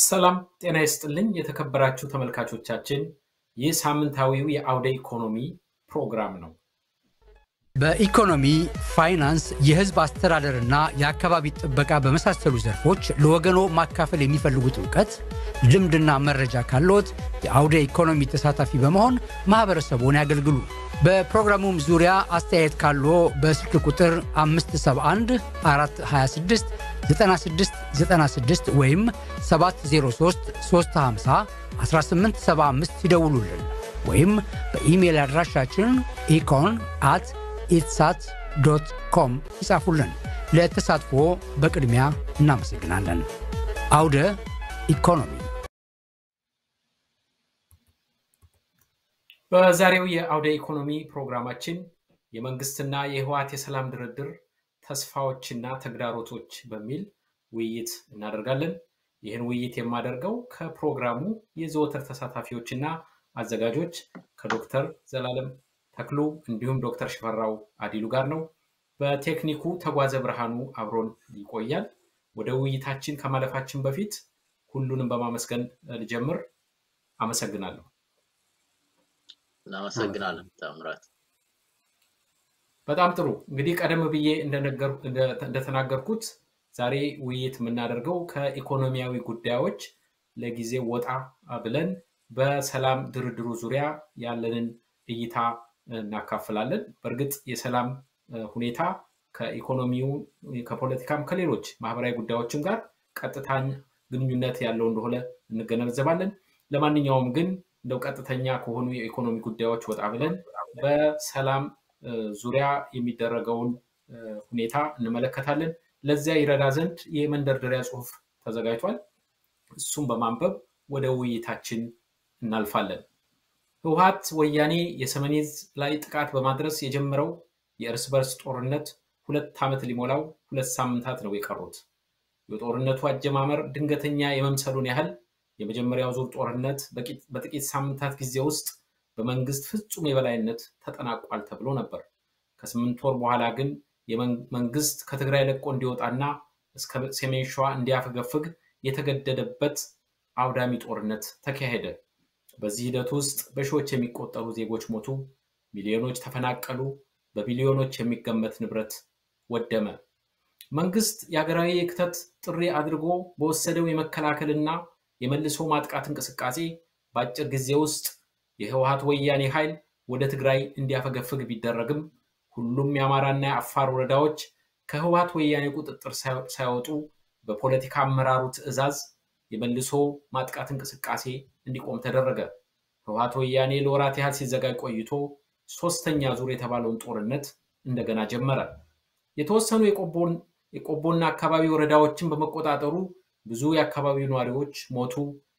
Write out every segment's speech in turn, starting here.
ሰላም ጤና ይስጥልኝ የተከበራችሁ ተመልካቾቻችን፣ ይህ ሳምንታዊው የአውደ ኢኮኖሚ ፕሮግራም ነው። በኢኮኖሚ፣ ፋይናንስ፣ የሕዝብ አስተዳደርና የአካባቢ ጥበቃ በመሳሰሉ ዘርፎች ለወገኖ ማካፈል የሚፈልጉት እውቀት፣ ልምድና መረጃ ካለዎት የአውደ ኢኮኖሚ ተሳታፊ በመሆን ማኅበረሰቡን ያገልግሉ። በፕሮግራሙም ዙሪያ አስተያየት ካለዎ በስልክ ቁጥር 571 426 9696 ወይም 703 350 1875 ይደውሉልን ወይም በኢሜይል አድራሻችን ኢኮን አት ኢትሳት ዶት ኮም ይጻፉልን። ለተሳትፎ በቅድሚያ እናመሰግናለን። አውደ ኢኮኖሚ በዛሬው የአውደ ኢኮኖሚ ፕሮግራማችን የመንግስትና የህወሓት የሰላም ድርድር ተስፋዎችና ተግዳሮቶች በሚል ውይይት እናደርጋለን። ይህን ውይይት የማደርገው ከፕሮግራሙ የዘወትር ተሳታፊዎችና አዘጋጆች ከዶክተር ዘላለም ተክሉ እንዲሁም ዶክተር ሽፈራው አዲሉ ጋር ነው። በቴክኒኩ ተጓዘ ብርሃኑ አብሮን ይቆያል። ወደ ውይይታችን ከማለፋችን በፊት ሁሉንም በማመስገን ልጀምር። አመሰግናለሁ። እናመሰግናለን ታምራት። በጣም ጥሩ። እንግዲህ ቀደም ብዬ እንደተናገርኩት ዛሬ ውይይት የምናደርገው ከኢኮኖሚያዊ ጉዳዮች ለጊዜ ወጣ ብለን በሰላም ድርድሩ ዙሪያ ያለንን እይታ እናካፍላለን። በእርግጥ የሰላም ሁኔታ ከኢኮኖሚው ከፖለቲካም ከሌሎች ማህበራዊ ጉዳዮችም ጋር ቀጥታኝ ግንኙነት ያለው እንደሆነ እንገነዘባለን። ለማንኛውም ግን እንደው ቀጥተኛ ከሆኑ የኢኮኖሚ ጉዳዮች ወጣ ብለን በሰላም ዙሪያ የሚደረገውን ሁኔታ እንመለከታለን። ለዚያ ይረዳ ዘንድ የመንደርደሪያ ጽሑፍ ተዘጋጅቷል። እሱም በማንበብ ወደ ውይይታችን እናልፋለን። ህወሓት ወያኔ የሰሜን ዕዝ ላይ ጥቃት በማድረስ የጀመረው የእርስ በርስ ጦርነት ሁለት ዓመት ሊሞላው ሁለት ሳምንታት ነው የቀሩት። የጦርነቱ አጀማመር ድንገተኛ የመምሰሉን ያህል የመጀመሪያው ዙር ጦርነት በጥቂት ሳምንታት ጊዜ ውስጥ በመንግስት ፍጹም የበላይነት ተጠናቋል ተብሎ ነበር። ከስምንት ወር በኋላ ግን መንግስት ከትግራይ ለቆ እንዲወጣና እስከ ሰሜን ሸዋ እንዲያፈገፍግ የተገደደበት አውዳሚ ጦርነት ተካሄደ። በዚህ ሂደት ውስጥ በሺዎች የሚቆጠሩ ዜጎች ሞቱ፣ ሚሊዮኖች ተፈናቀሉ፣ በቢሊዮኖች የሚገመት ንብረት ወደመ። መንግስት የሀገራዊ የክተት ጥሪ አድርጎ በወሰደው የመከላከልና የመልሶ ማጥቃት እንቅስቃሴ በአጭር ጊዜ ውስጥ የህወሓት ወያኔ ኃይል ወደ ትግራይ እንዲያፈገፍግ ቢደረግም ሁሉም የአማራና የአፋር ወረዳዎች ከህወሓት ወያኔ ቁጥጥር ሳይወጡ በፖለቲካ አመራሩ ትዕዛዝ የመልሶ ማጥቃት እንቅስቃሴ እንዲቆም ተደረገ። ህወሓት ወያኔ ለወራት ያህል ሲዘጋጅ ቆይቶ ሶስተኛ ዙር የተባለውን ጦርነት እንደገና ጀመረ። የተወሰኑ የቆቦና አካባቢ ወረዳዎችን በመቆጣጠሩ ብዙ የአካባቢው ነዋሪዎች ሞቱ።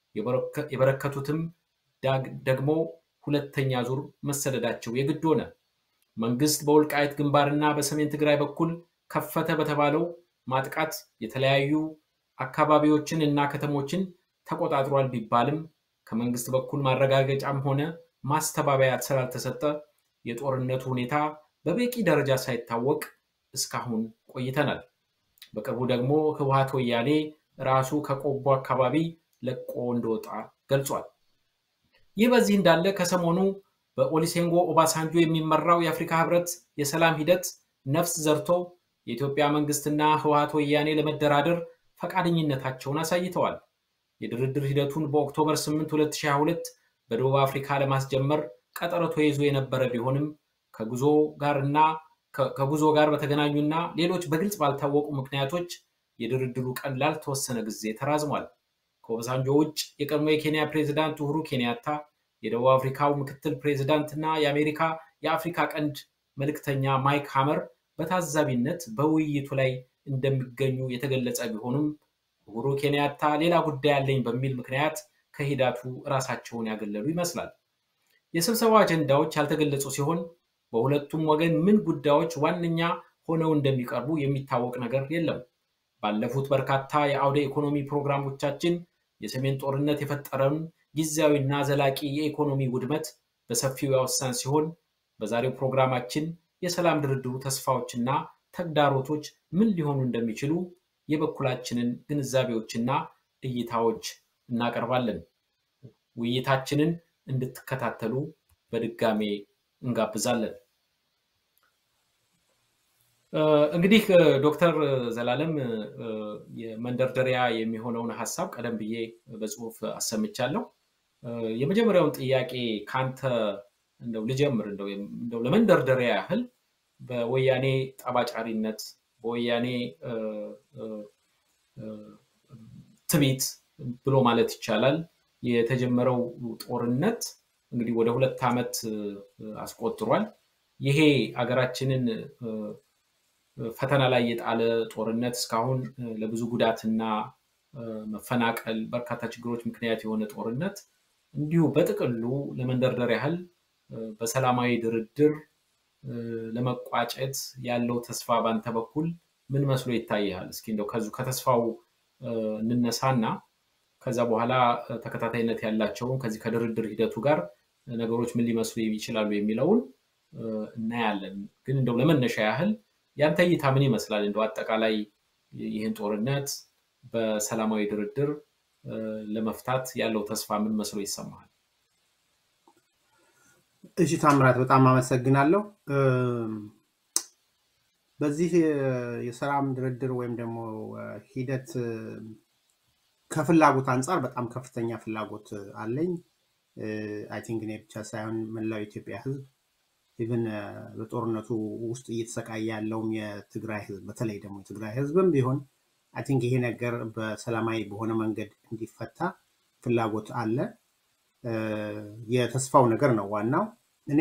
የበረከቱትም ደግሞ ሁለተኛ ዙር መሰደዳቸው የግድ ሆነ። መንግስት በወልቃይት ግንባርና በሰሜን ትግራይ በኩል ከፈተ በተባለው ማጥቃት የተለያዩ አካባቢዎችን እና ከተሞችን ተቆጣጥሯል ቢባልም ከመንግስት በኩል ማረጋገጫም ሆነ ማስተባበያ ስላልተሰጠ የጦርነቱ ሁኔታ በበቂ ደረጃ ሳይታወቅ እስካሁን ቆይተናል። በቅርቡ ደግሞ ህወሓት ወያኔ ራሱ ከቆቦ አካባቢ ለቆ እንደወጣ ገልጿል። ይህ በዚህ እንዳለ ከሰሞኑ በኦሊሴንጎ ኦባሳንጆ የሚመራው የአፍሪካ ህብረት የሰላም ሂደት ነፍስ ዘርቶ የኢትዮጵያ መንግስትና ህወሓት ወያኔ ለመደራደር ፈቃደኝነታቸውን አሳይተዋል። የድርድር ሂደቱን በኦክቶበር 8 2022 በደቡብ አፍሪካ ለማስጀመር ቀጠሮ ተይዞ የነበረ ቢሆንም ከጉዞ ጋርና ከጉዞ ጋር በተገናኙና ሌሎች በግልጽ ባልታወቁ ምክንያቶች የድርድሩ ቀን ላልተወሰነ ጊዜ ተራዝሟል። ከኦባሳንጆ ውጭ የቀድሞ የኬንያ ፕሬዚዳንት ኡሁሩ ኬንያታ፣ የደቡብ አፍሪካው ምክትል ፕሬዚዳንት እና የአሜሪካ የአፍሪካ ቀንድ መልእክተኛ ማይክ ሃመር በታዛቢነት በውይይቱ ላይ እንደሚገኙ የተገለጸ ቢሆኑም ኡሁሩ ኬንያታ ሌላ ጉዳይ አለኝ በሚል ምክንያት ከሂደቱ ራሳቸውን ያገለሉ ይመስላል። የስብሰባው አጀንዳዎች ያልተገለጹ ሲሆን በሁለቱም ወገን ምን ጉዳዮች ዋነኛ ሆነው እንደሚቀርቡ የሚታወቅ ነገር የለም። ባለፉት በርካታ የአውደ ኢኮኖሚ ፕሮግራሞቻችን የሰሜን ጦርነት የፈጠረውን ጊዜያዊና ዘላቂ የኢኮኖሚ ውድመት በሰፊው ያወሳን ሲሆን በዛሬው ፕሮግራማችን የሰላም ድርድሩ ተስፋዎችና ተግዳሮቶች ምን ሊሆኑ እንደሚችሉ የበኩላችንን ግንዛቤዎችና እይታዎች እናቀርባለን። ውይይታችንን እንድትከታተሉ በድጋሜ እንጋብዛለን። እንግዲህ ዶክተር ዘላለም የመንደርደሪያ የሚሆነውን ሀሳብ ቀደም ብዬ በጽሁፍ አሰምቻለሁ። የመጀመሪያውን ጥያቄ ካንተ እንደው ልጀምር። እንደው ለመንደርደሪያ ያህል በወያኔ ጠባጫሪነት፣ በወያኔ ትቢት ብሎ ማለት ይቻላል የተጀመረው ጦርነት እንግዲህ ወደ ሁለት ዓመት አስቆጥሯል። ይሄ አገራችንን ፈተና ላይ የጣለ ጦርነት እስካሁን ለብዙ ጉዳትና መፈናቀል፣ በርካታ ችግሮች ምክንያት የሆነ ጦርነት እንዲሁ በጥቅሉ ለመንደርደር ያህል በሰላማዊ ድርድር ለመቋጨት ያለው ተስፋ ባንተ በኩል ምን መስሎ ይታይሃል? እስኪ እንደው ከዙ ከተስፋው እንነሳና ከዛ በኋላ ተከታታይነት ያላቸውን ከዚህ ከድርድር ሂደቱ ጋር ነገሮች ምን ሊመስሉ ይችላሉ የሚለውን እናያለን። ግን እንደው ለመነሻ ያህል ያንተ እይታ ምን ይመስላል? እንደው አጠቃላይ ይህን ጦርነት በሰላማዊ ድርድር ለመፍታት ያለው ተስፋ ምን መስሎ ይሰማሃል? እሺ ታምራት፣ በጣም አመሰግናለሁ። በዚህ የሰላም ድርድር ወይም ደግሞ ሂደት ከፍላጎት አንጻር በጣም ከፍተኛ ፍላጎት አለኝ። አይ ቲንክ እኔ ብቻ ሳይሆን መላው የኢትዮጵያ ሕዝብ ኢቨን በጦርነቱ ውስጥ እየተሰቃየ ያለውም የትግራይ ሕዝብ በተለይ ደግሞ የትግራይ ሕዝብም ቢሆን አይ ቲንክ ይሄ ነገር በሰላማዊ በሆነ መንገድ እንዲፈታ ፍላጎት አለ። የተስፋው ነገር ነው ዋናው። እኔ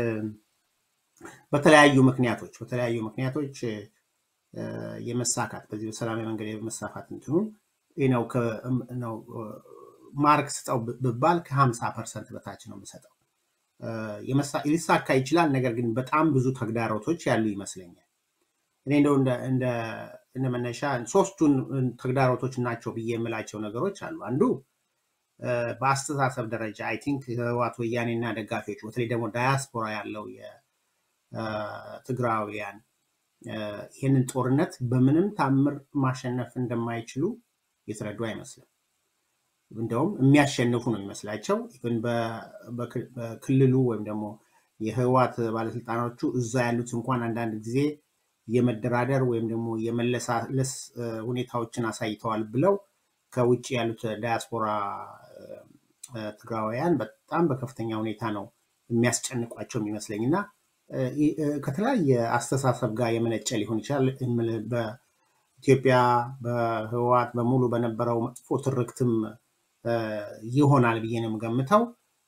በተለያዩ ምክንያቶች በተለያዩ ምክንያቶች የመሳካት በዚህ በሰላማዊ መንገድ የመሳካት እንትኑ ነው ማርክ ስጠው ብባል ከሀምሳ ፐርሰንት በታች ነው የምሰጠው። ሊሳካ ይችላል፣ ነገር ግን በጣም ብዙ ተግዳሮቶች ያሉ ይመስለኛል። እኔ እንደው እንደ መነሻ ሶስቱን ተግዳሮቶች ናቸው ብዬ የምላቸው ነገሮች አሉ። አንዱ በአስተሳሰብ ደረጃ አይ ቲንክ ህወሓት ወያኔና ደጋፊዎች በተለይ ደግሞ ዳያስፖራ ያለው የትግራውያን ይህንን ጦርነት በምንም ታምር ማሸነፍ እንደማይችሉ የተረዱ አይመስልም። እንደውም የሚያሸንፉ ነው የሚመስላቸው። ኢቨን በክልሉ ወይም ደግሞ የህወሓት ባለስልጣኖቹ እዛ ያሉት እንኳን አንዳንድ ጊዜ የመደራደር ወይም ደግሞ የመለሳለስ ሁኔታዎችን አሳይተዋል ብለው ከውጭ ያሉት ዳያስፖራ ትግራውያን በጣም በከፍተኛ ሁኔታ ነው የሚያስጨንቋቸው የሚመስለኝ እና ከተለያየ አስተሳሰብ ጋር የመነጨ ሊሆን ይችላል። በኢትዮጵያ በህወሓት በሙሉ በነበረው መጥፎ ትርክትም ይሆናል ብዬ ነው የምገምተው።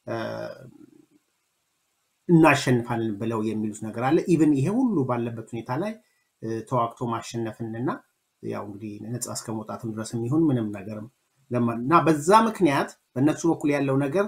እናሸንፋለን ብለው የሚሉት ነገር አለ። ኢቭን ይሄ ሁሉ ባለበት ሁኔታ ላይ ተዋግቶ ማሸነፍንና ያው እንግዲህ ነፃ እስከ መውጣትም ድረስ የሚሆን ምንም ነገርም እና በዛ ምክንያት በእነሱ በኩል ያለው ነገር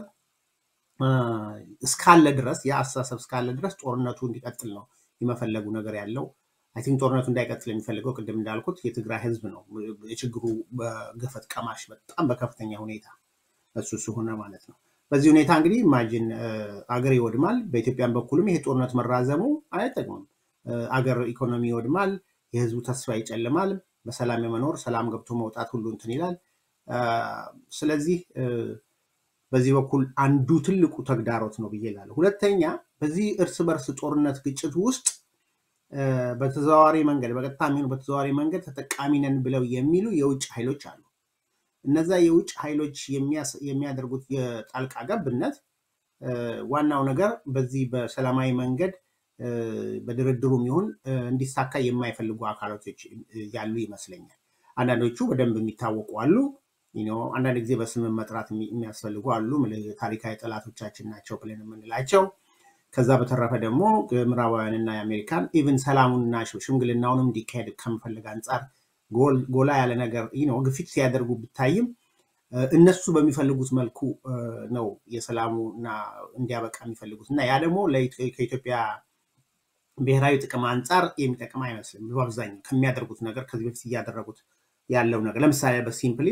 እስካለ ድረስ የአስተሳሰብ እስካለ ድረስ ጦርነቱ እንዲቀጥል ነው የመፈለጉ ነገር ያለው። አይ ቲንክ ጦርነቱ እንዳይቀጥል የሚፈልገው ቅድም እንዳልኩት የትግራይ ህዝብ ነው። የችግሩ ገፈት ቀማሽ በጣም በከፍተኛ ሁኔታ እሱ ስለሆነ ማለት ነው። በዚህ ሁኔታ እንግዲህ ኢማጂን አገር ይወድማል። በኢትዮጵያን በኩልም ይሄ ጦርነት መራዘሙ አይጠቅምም። አገር ኢኮኖሚ ይወድማል። የህዝቡ ተስፋ ይጨልማል። በሰላም የመኖር ሰላም ገብቶ መውጣት ሁሉ እንትን ይላል። ስለዚህ በዚህ በኩል አንዱ ትልቁ ተግዳሮት ነው ብዬ እላለሁ። ሁለተኛ በዚህ እርስ በርስ ጦርነት ግጭት ውስጥ በተዘዋዋሪ መንገድ በቀጥታ የሚሆኑ በተዘዋዋሪ መንገድ ተጠቃሚ ነን ብለው የሚሉ የውጭ ኃይሎች አሉ። እነዛ የውጭ ኃይሎች የሚያደርጉት የጣልቃ ገብነት ዋናው ነገር በዚህ በሰላማዊ መንገድ በድርድሩም ይሁን እንዲሳካ የማይፈልጉ አካላቶች ያሉ ይመስለኛል። አንዳንዶቹ በደንብ የሚታወቁ አሉ። አንዳንድ ጊዜ በስም መጥራት የሚያስፈልጉ አሉ። ታሪካዊ ጠላቶቻችን ናቸው ብለን የምንላቸው። ከዛ በተረፈ ደግሞ ምዕራባውያንና የአሜሪካን ኢቭን ሰላሙንና ሽምግልናውንም እንዲካሄድ ከመፈለግ አንጻር ጎላ ያለ ነገር ግፊት ሲያደርጉ ብታይም እነሱ በሚፈልጉት መልኩ ነው የሰላሙና እንዲያበቃ የሚፈልጉት እና ያ ደግሞ ከኢትዮጵያ ብሔራዊ ጥቅም አንጻር የሚጠቅም አይመስልም። በአብዛኛው ከሚያደርጉት ነገር ከዚህ በፊት እያደረጉት ያለው ነገር ለምሳሌ በሲምፕሊ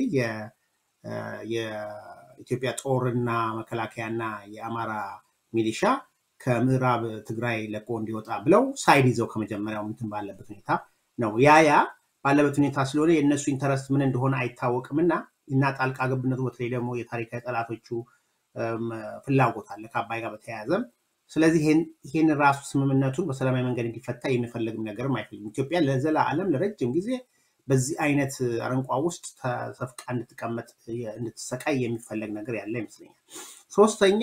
የኢትዮጵያ ጦርና መከላከያና የአማራ ሚሊሻ ከምዕራብ ትግራይ ለቆ እንዲወጣ ብለው ሳይድ ይዘው ከመጀመሪያው እንትን ባለበት ሁኔታ ነው። ያ ያ ባለበት ሁኔታ ስለሆነ የእነሱ ኢንተረስት ምን እንደሆነ አይታወቅም እና እና ጣልቃ ገብነቱ በተለይ ደግሞ የታሪካዊ ጠላቶቹ ፍላጎት አለ ከአባይ ጋር በተያያዘም። ስለዚህ ይህን ራሱ ስምምነቱን በሰላማዊ መንገድ እንዲፈታ የሚፈልግም ነገርም አይፈልግም። ኢትዮጵያ ለዘላለም ለረጅም ጊዜ በዚህ አይነት አረንቋ ውስጥ ተሰፍቃ እንድትቀመጥ እንድትሰቃይ የሚፈለግ ነገር ያለ ይመስለኛል። ሶስተኛ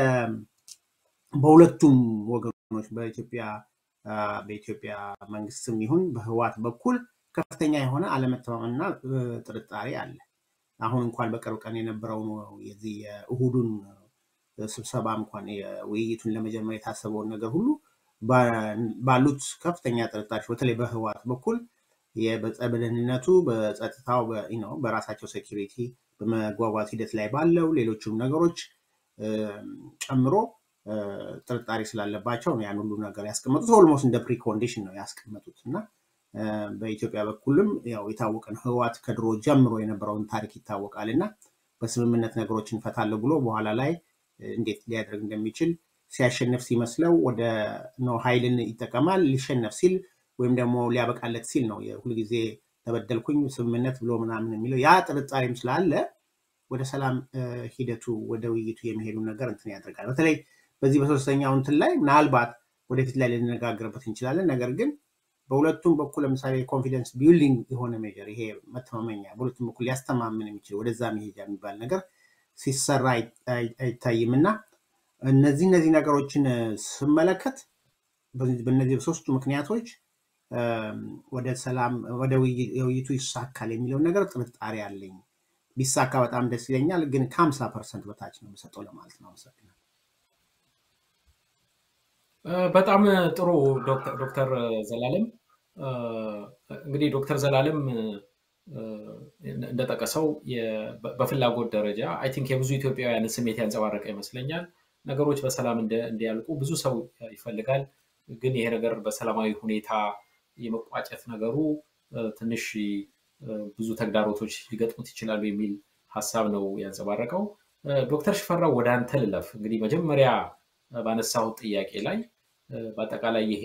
በሁለቱም ወገኖች በኢትዮጵያ በኢትዮጵያ መንግስትም ይሁን በህዋት በኩል ከፍተኛ የሆነ አለመተማመንና ጥርጣሬ አለ። አሁን እንኳን በቅርብ ቀን የነበረውን የዚህ የእሁዱን ስብሰባ እንኳን ውይይቱን ለመጀመር የታሰበውን ነገር ሁሉ ባሉት ከፍተኛ ጥርጣሬዎች በተለይ በህዋት በኩል በደህንነቱ፣ በጸጥታው፣ በራሳቸው ሴኪሪቲ በመጓጓዝ ሂደት ላይ ባለው ሌሎችም ነገሮች ጨምሮ ጥርጣሬ ስላለባቸው ነው ያን ሁሉ ነገር ያስቀመጡት። ኦልሞስት እንደ ፕሪኮንዲሽን ነው ያስቀመጡት እና በኢትዮጵያ በኩልም ያው የታወቀ ነው። ህዋት ከድሮ ጀምሮ የነበረውን ታሪክ ይታወቃል እና በስምምነት ነገሮችን እንፈታለሁ ብሎ በኋላ ላይ እንዴት ሊያደርግ እንደሚችል ሲያሸንፍ ሲመስለው ወደ ነው ኃይልን ይጠቀማል። ሊሸነፍ ሲል ወይም ደግሞ ሊያበቃለት ሲል ነው ሁልጊዜ ተበደልኩኝ ስምምነት ብሎ ምናምን የሚለው ያ ጥርጣሬም ስላለ ወደ ሰላም ሂደቱ ወደ ውይይቱ የሚሄዱ ነገር እንትን ያደርጋል። በተለይ በዚህ በሶስተኛው እንትን ላይ ምናልባት ወደፊት ላይ ልንነጋገርበት እንችላለን። ነገር ግን በሁለቱም በኩል ለምሳሌ ኮንፊደንስ ቢልዲንግ የሆነ ሜጀር ይሄ መተማመኛ በሁለቱም በኩል ሊያስተማምን የሚችል ወደዛ መሄጃ የሚባል ነገር ሲሰራ አይታይም እና እነዚህ እነዚህ ነገሮችን ስመለከት በእነዚህ በሶስቱ ምክንያቶች ወደ ሰላም ወደ ውይይቱ ይሳካል የሚለውን ነገር ጥርጣሬ አለኝ። ቢሳካ በጣም ደስ ይለኛል፣ ግን ከሀምሳ ፐርሰንት በታች ነው የምሰጠው ለማለት ነው። አመሰግናለሁ። በጣም ጥሩ ዶክተር ዘላለም እንግዲህ ዶክተር ዘላለም እንደጠቀሰው በፍላጎት ደረጃ አይ ቲንክ የብዙ ኢትዮጵያውያንን ስሜት ያንጸባረቀ ይመስለኛል። ነገሮች በሰላም እንዲያልቁ ብዙ ሰው ይፈልጋል። ግን ይሄ ነገር በሰላማዊ ሁኔታ የመቋጨት ነገሩ ትንሽ ብዙ ተግዳሮቶች ሊገጥሙት ይችላሉ የሚል ሀሳብ ነው ያንጸባረቀው። ዶክተር ሽፈራው ወደ አንተ ልለፍ። እንግዲህ መጀመሪያ ባነሳሁት ጥያቄ ላይ በአጠቃላይ ይሄ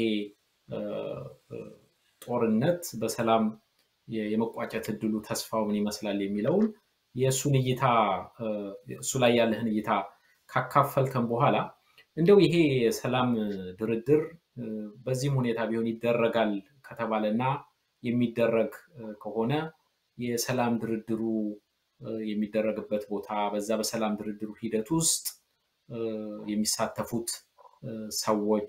ጦርነት በሰላም የመቋጨት እድሉ ተስፋው ምን ይመስላል የሚለውን የእሱን እይታ እሱ ላይ ያለህን እይታ ካካፈልከን በኋላ እንደው ይሄ የሰላም ድርድር በዚህም ሁኔታ ቢሆን ይደረጋል ከተባለ እና የሚደረግ ከሆነ የሰላም ድርድሩ የሚደረግበት ቦታ በዛ በሰላም ድርድሩ ሂደት ውስጥ የሚሳተፉት ሰዎች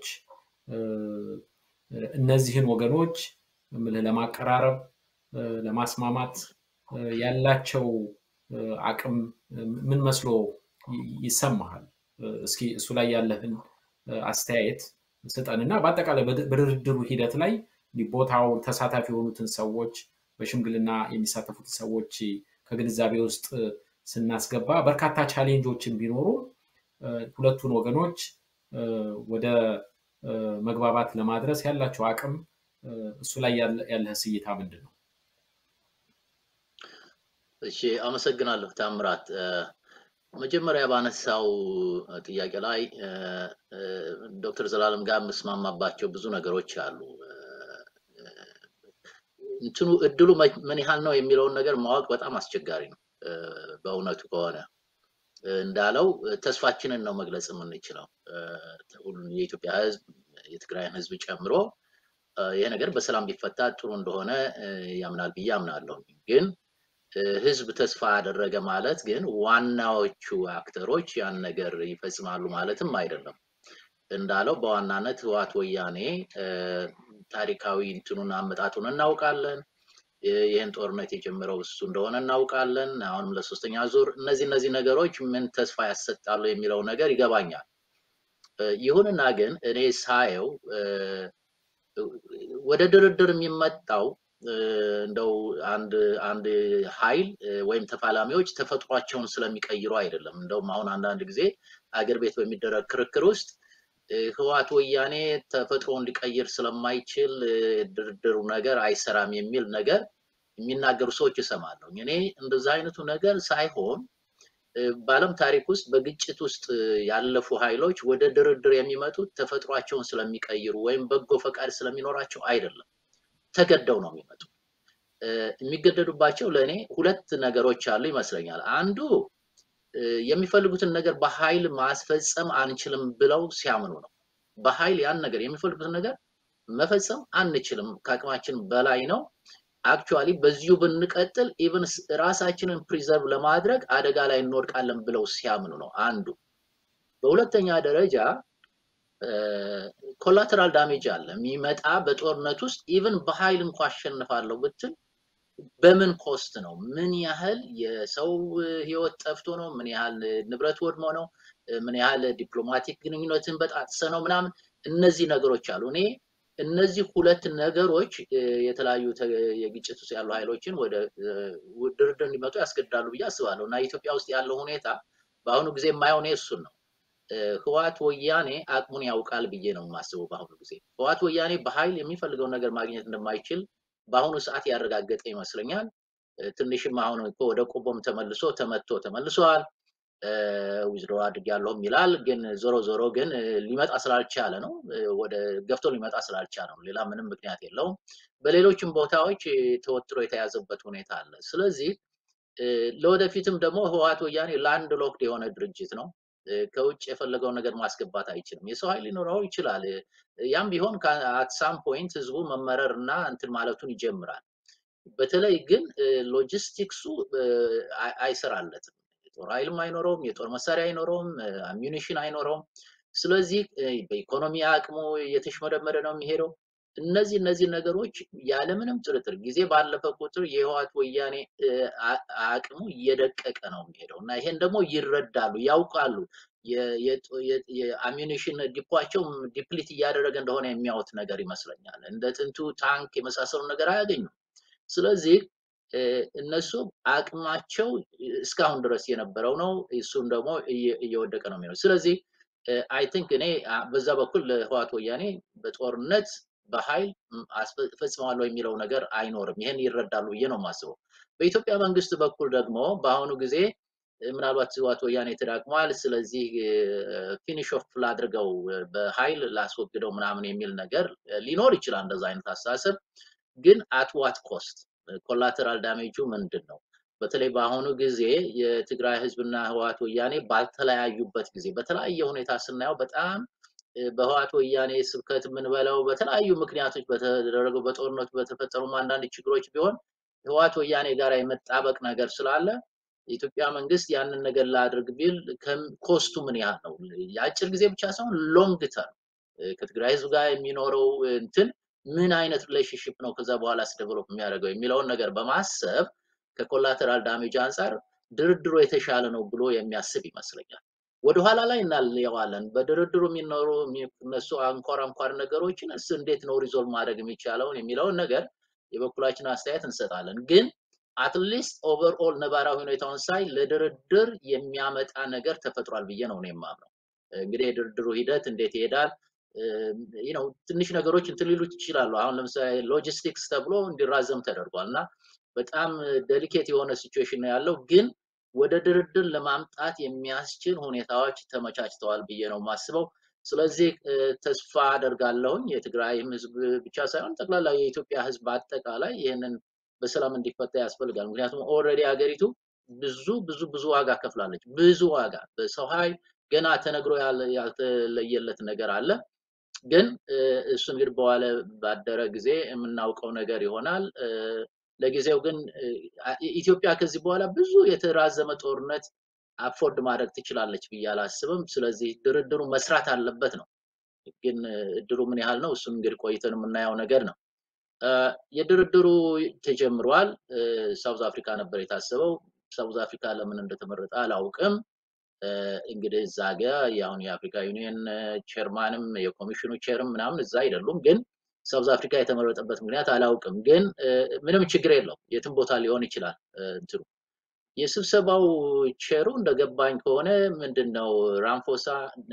እነዚህን ወገኖች ለማቀራረብ ለማስማማት ያላቸው አቅም ምን መስሎ ይሰማሃል? እስኪ እሱ ላይ ያለህን አስተያየት ስጠን እና በአጠቃላይ በድርድሩ ሂደት ላይ ቦታው ተሳታፊ የሆኑትን ሰዎች በሽምግልና የሚሳተፉትን ሰዎች ከግንዛቤ ውስጥ ስናስገባ በርካታ ቻሌንጆችን ቢኖሩ ሁለቱን ወገኖች ወደ መግባባት ለማድረስ ያላቸው አቅም እሱ ላይ ያለህ እይታ ምንድን ነው? እሺ፣ አመሰግናለሁ ታምራት። መጀመሪያ ባነሳው ጥያቄ ላይ ዶክተር ዘላለም ጋር የምስማማባቸው ብዙ ነገሮች አሉ። እንትኑ እድሉ ምን ያህል ነው የሚለውን ነገር ማወቅ በጣም አስቸጋሪ ነው። በእውነቱ ከሆነ እንዳለው ተስፋችንን ነው መግለጽ የምንችለው። ሁሉም የኢትዮጵያ ሕዝብ የትግራይን ሕዝብ ጨምሮ ይሄ ነገር በሰላም ቢፈታ ጥሩ እንደሆነ ያምናል ብዬ አምናለሁ። ግን ሕዝብ ተስፋ ያደረገ ማለት ግን ዋናዎቹ አክተሮች ያን ነገር ይፈጽማሉ ማለትም አይደለም። እንዳለው በዋናነት ህወሓት ወያኔ ታሪካዊ እንትኑን አመጣጡን እናውቃለን። ይህን ጦርነት የጀመረው እሱ እንደሆነ እናውቃለን። አሁንም ለሶስተኛ ዙር እነዚህ እነዚህ ነገሮች ምን ተስፋ ያሰጣሉ የሚለው ነገር ይገባኛል። ይሁንና ግን እኔ ሳየው ወደ ድርድር የሚመጣው እንደው አንድ አንድ ኃይል ወይም ተፋላሚዎች ተፈጥሯቸውን ስለሚቀይሩ አይደለም። እንደውም አሁን አንዳንድ ጊዜ አገር ቤት በሚደረግ ክርክር ውስጥ ህወሓት ወያኔ ተፈጥሮውን ሊቀይር ስለማይችል ድርድሩ ነገር አይሰራም የሚል ነገር የሚናገሩ ሰዎች እሰማለሁ። እኔ እንደዛ አይነቱ ነገር ሳይሆን በዓለም ታሪክ ውስጥ በግጭት ውስጥ ያለፉ ኃይሎች ወደ ድርድር የሚመጡት ተፈጥሯቸውን ስለሚቀይሩ ወይም በጎ ፈቃድ ስለሚኖራቸው አይደለም። ተገደው ነው የሚመጡ። የሚገደዱባቸው ለእኔ ሁለት ነገሮች አሉ ይመስለኛል። አንዱ የሚፈልጉትን ነገር በኃይል ማስፈጸም አንችልም ብለው ሲያምኑ ነው። በኃይል ያን ነገር የሚፈልጉትን ነገር መፈጸም አንችልም፣ ከአቅማችን በላይ ነው። አክቹዋሊ በዚሁ ብንቀጥል ኢቭን ራሳችንን ፕሪዘርቭ ለማድረግ አደጋ ላይ እንወድቃለን ብለው ሲያምኑ ነው አንዱ። በሁለተኛ ደረጃ ኮላተራል ዳሜጅ አለ የሚመጣ በጦርነት ውስጥ ኢቭን በኃይል እንኳ አሸንፋለሁ ብትል በምን ኮስት ነው? ምን ያህል የሰው ህይወት ጠፍቶ ነው? ምን ያህል ንብረት ወድሞ ነው? ምን ያህል ዲፕሎማቲክ ግንኙነትን በጣጥሰ ነው? ምናምን እነዚህ ነገሮች አሉ። እኔ እነዚህ ሁለት ነገሮች የተለያዩ የግጭት ውስጥ ያሉ ኃይሎችን ወደ ድርድር እንዲመጡ ያስገድዳሉ ብዬ አስባለሁ እና ኢትዮጵያ ውስጥ ያለው ሁኔታ በአሁኑ ጊዜ የማየው እኔ እሱን ነው። ህዋት ወያኔ አቅሙን ያውቃል ብዬ ነው የማስበው። በአሁኑ ጊዜ ህዋት ወያኔ በኃይል የሚፈልገውን ነገር ማግኘት እንደማይችል በአሁኑ ሰዓት ያረጋገጠ ይመስለኛል። ትንሽም አሁን እኮ ወደ ቆቦም ተመልሶ ተመቶ ተመልሷል። ዊዝድሮ አድርጌያለሁም ይላል። ግን ዞሮ ዞሮ ግን ሊመጣ ስላልቻለ ነው፣ ወደ ገፍቶ ሊመጣ ስላልቻለ ነው። ሌላ ምንም ምክንያት የለውም። በሌሎችም ቦታዎች ተወጥሮ የተያዘበት ሁኔታ አለ። ስለዚህ ለወደፊትም ደግሞ ህወሓት ወያኔ ላንድ ሎክድ የሆነ ድርጅት ነው። ከውጭ የፈለገውን ነገር ማስገባት አይችልም። የሰው ኃይል ሊኖረው ይችላል። ያም ቢሆን አት ሳም ፖይንት ህዝቡ መመረር እና እንትን ማለቱን ይጀምራል። በተለይ ግን ሎጂስቲክሱ አይሰራለትም። የጦር ኃይልም አይኖረውም፣ የጦር መሳሪያ አይኖረውም፣ አሚኒሽን አይኖረውም። ስለዚህ በኢኮኖሚ አቅሙ እየተሽመደመደ ነው የሚሄደው። እነዚህ እነዚህ ነገሮች ያለምንም ጥርጥር ጊዜ ባለፈ ቁጥር የህወሓት ወያኔ አቅሙ እየደቀቀ ነው የሚሄደው እና ይሄን ደግሞ ይረዳሉ፣ ያውቃሉ። የአሚኒሽን ዲፖቸው ዲፕሊት እያደረገ እንደሆነ የሚያዩት ነገር ይመስለኛል። እንደ ጥንቱ ታንክ የመሳሰሉ ነገር አያገኙም። ስለዚህ እነሱ አቅማቸው እስካሁን ድረስ የነበረው ነው። እሱም ደግሞ እየወደቀ ነው የሚሆነው። ስለዚህ አይ ቲንክ እኔ በዛ በኩል ህወሓት ወያኔ በጦርነት በኃይል ፈጽመዋለሁ የሚለው ነገር አይኖርም። ይህን ይረዳሉ ብዬ ነው የማስበው። በኢትዮጵያ መንግስት በኩል ደግሞ በአሁኑ ጊዜ ምናልባት ህወሓት ወያኔ ተዳክሟል፣ ስለዚህ ፊኒሽ ኦፍ ላድርገው፣ በኃይል ላስወግደው ምናምን የሚል ነገር ሊኖር ይችላል። እንደዛ አይነት አስተሳሰብ ግን አት ዋት ኮስት ኮላተራል ዳሜጁ ምንድን ነው? በተለይ በአሁኑ ጊዜ የትግራይ ህዝብና ህወሓት ወያኔ ባልተለያዩበት ጊዜ በተለያየ ሁኔታ ስናየው በጣም በህወሓት ወያኔ ስብከት የምንበለው በተለያዩ ምክንያቶች በተደረገው በጦርነቱ በተፈጠሩ አንዳንድ ችግሮች ቢሆን ህወሓት ወያኔ ጋር የመጣበቅ ነገር ስላለ የኢትዮጵያ መንግስት ያንን ነገር ላድርግ ቢል ኮስቱ ምን ያህል ነው? የአጭር ጊዜ ብቻ ሳይሆን ሎንግ ተርም ከትግራይ ህዝብ ጋር የሚኖረው እንትን ምን አይነት ሪሌሽንሽፕ ነው ከዛ በኋላ ዴቨሎፕ የሚያደርገው የሚለውን ነገር በማሰብ ከኮላተራል ዳሜጅ አንጻር ድርድሩ የተሻለ ነው ብሎ የሚያስብ ይመስለኛል። ወደኋላ ላይ እናየዋለን። በድርድሩ የሚኖሩ የሚነሱ አንኳር አንኳር ነገሮችን እስ እንዴት ነው ሪዞልቭ ማድረግ የሚቻለውን የሚለውን ነገር የበኩላችን አስተያየት እንሰጣለን። ግን አትሊስት ኦቨርኦል ነባራዊ ሁኔታውን ሳይ ለድርድር የሚያመጣ ነገር ተፈጥሯል ብዬ ነው የማምነው። እንግዲህ የድርድሩ ሂደት እንዴት ይሄዳል ነው ትንሽ ነገሮች እንትን ሊሉት ይችላሉ። አሁን ለምሳሌ ሎጂስቲክስ ተብሎ እንዲራዘም ተደርጓል እና በጣም ዴሊኬት የሆነ ሲቹዌሽን ነው ያለው ግን ወደ ድርድር ለማምጣት የሚያስችል ሁኔታዎች ተመቻችተዋል ብዬ ነው የማስበው። ስለዚህ ተስፋ አደርጋለሁኝ የትግራይም ህዝብ ብቻ ሳይሆን ጠቅላላ የኢትዮጵያ ህዝብ በአጠቃላይ ይህንን በሰላም እንዲፈታ ያስፈልጋል። ምክንያቱም ኦልሬዲ ሀገሪቱ ብዙ ብዙ ብዙ ዋጋ ከፍላለች። ብዙ ዋጋ በሰው ኃይል ገና ተነግሮ ያልተለየለት ነገር አለ። ግን እሱ እንግዲህ በዋለ ባደረ ጊዜ የምናውቀው ነገር ይሆናል። ለጊዜው ግን ኢትዮጵያ ከዚህ በኋላ ብዙ የተራዘመ ጦርነት አፎርድ ማድረግ ትችላለች ብዬ አላስብም። ስለዚህ ድርድሩ መስራት አለበት ነው። ግን እድሉ ምን ያህል ነው? እሱን እንግዲህ ቆይተን የምናየው ነገር ነው። የድርድሩ ተጀምሯል። ሳውዝ አፍሪካ ነበር የታሰበው። ሳውዝ አፍሪካ ለምን እንደተመረጠ አላውቅም። እንግዲህ እዛ ጋ የአሁን የአፍሪካ ዩኒየን ቼርማንም የኮሚሽኑ ቼርም ምናምን እዛ አይደሉም ግን ሳውዝ አፍሪካ የተመረጠበት ምክንያት አላውቅም፣ ግን ምንም ችግር የለው የትም ቦታ ሊሆን ይችላል። እንትኑ የስብሰባው ቼሩ እንደገባኝ ከሆነ ምንድን ነው ራምፎሳ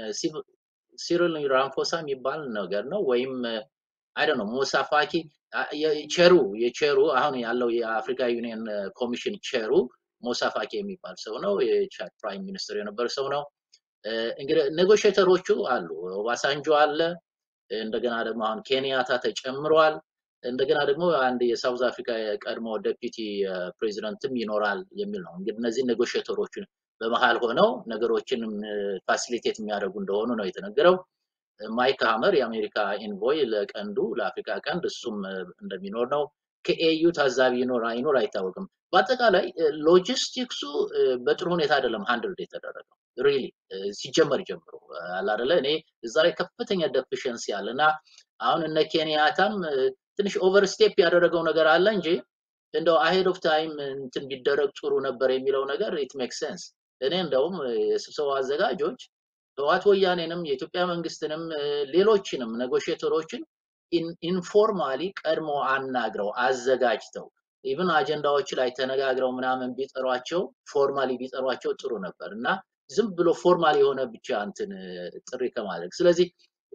ሲሪል ራምፎሳ የሚባል ነገር ነው ወይም አይደ ነው ሞሳፋኪ ቼሩ የቼሩ አሁን ያለው የአፍሪካ ዩኒየን ኮሚሽን ቼሩ ሞሳፋኪ የሚባል ሰው ነው። የቻድ ፕራይም ሚኒስትር የነበረ ሰው ነው። እንግዲህ ኔጎሽተሮቹ አሉ። ኦባሳንጆ አለ። እንደገና ደግሞ አሁን ኬንያታ ተጨምሯል። እንደገና ደግሞ አንድ የሳውዝ አፍሪካ የቀድሞ ዴፒቲ ፕሬዚደንትም ይኖራል የሚል ነው። እንግዲህ እነዚህ ኔጎሽተሮችን በመሀል ሆነው ነገሮችን ፋሲሊቴት የሚያደርጉ እንደሆኑ ነው የተነገረው። ማይክ ሀመር የአሜሪካ ኢንቮይ ለቀንዱ ለአፍሪካ ቀንድ እሱም እንደሚኖር ነው። ከኤዩ ታዛቢ ይኖር አይኖር አይታወቅም። በአጠቃላይ ሎጂስቲክሱ በጥሩ ሁኔታ አይደለም ሃንድልድ የተደረገው ሪሊ ሲጀመር ጀምሮ አላደለ እኔ እዛ ላይ ከፍተኛ ደፊሽንሲ አለ እና አሁን እነ ኬንያታም ትንሽ ኦቨርስቴፕ ያደረገው ነገር አለ እንጂ እንደው አሄድ ኦፍ ታይም እንትን ቢደረግ ጥሩ ነበር የሚለው ነገር ኢት ሜክ ሴንስ። እኔ እንደውም የስብሰባው አዘጋጆች ህወሓት ወያኔንም የኢትዮጵያ መንግስትንም ሌሎችንም ኔጎሽተሮችን ኢንፎርማሊ ቀድሞ አናግረው አዘጋጅተው ኢቭን አጀንዳዎች ላይ ተነጋግረው ምናምን ቢጠሯቸው ፎርማሊ ቢጠሯቸው ጥሩ ነበር እና ዝም ብሎ ፎርማል የሆነ ብቻ እንትን ጥሪ ከማድረግ ስለዚህ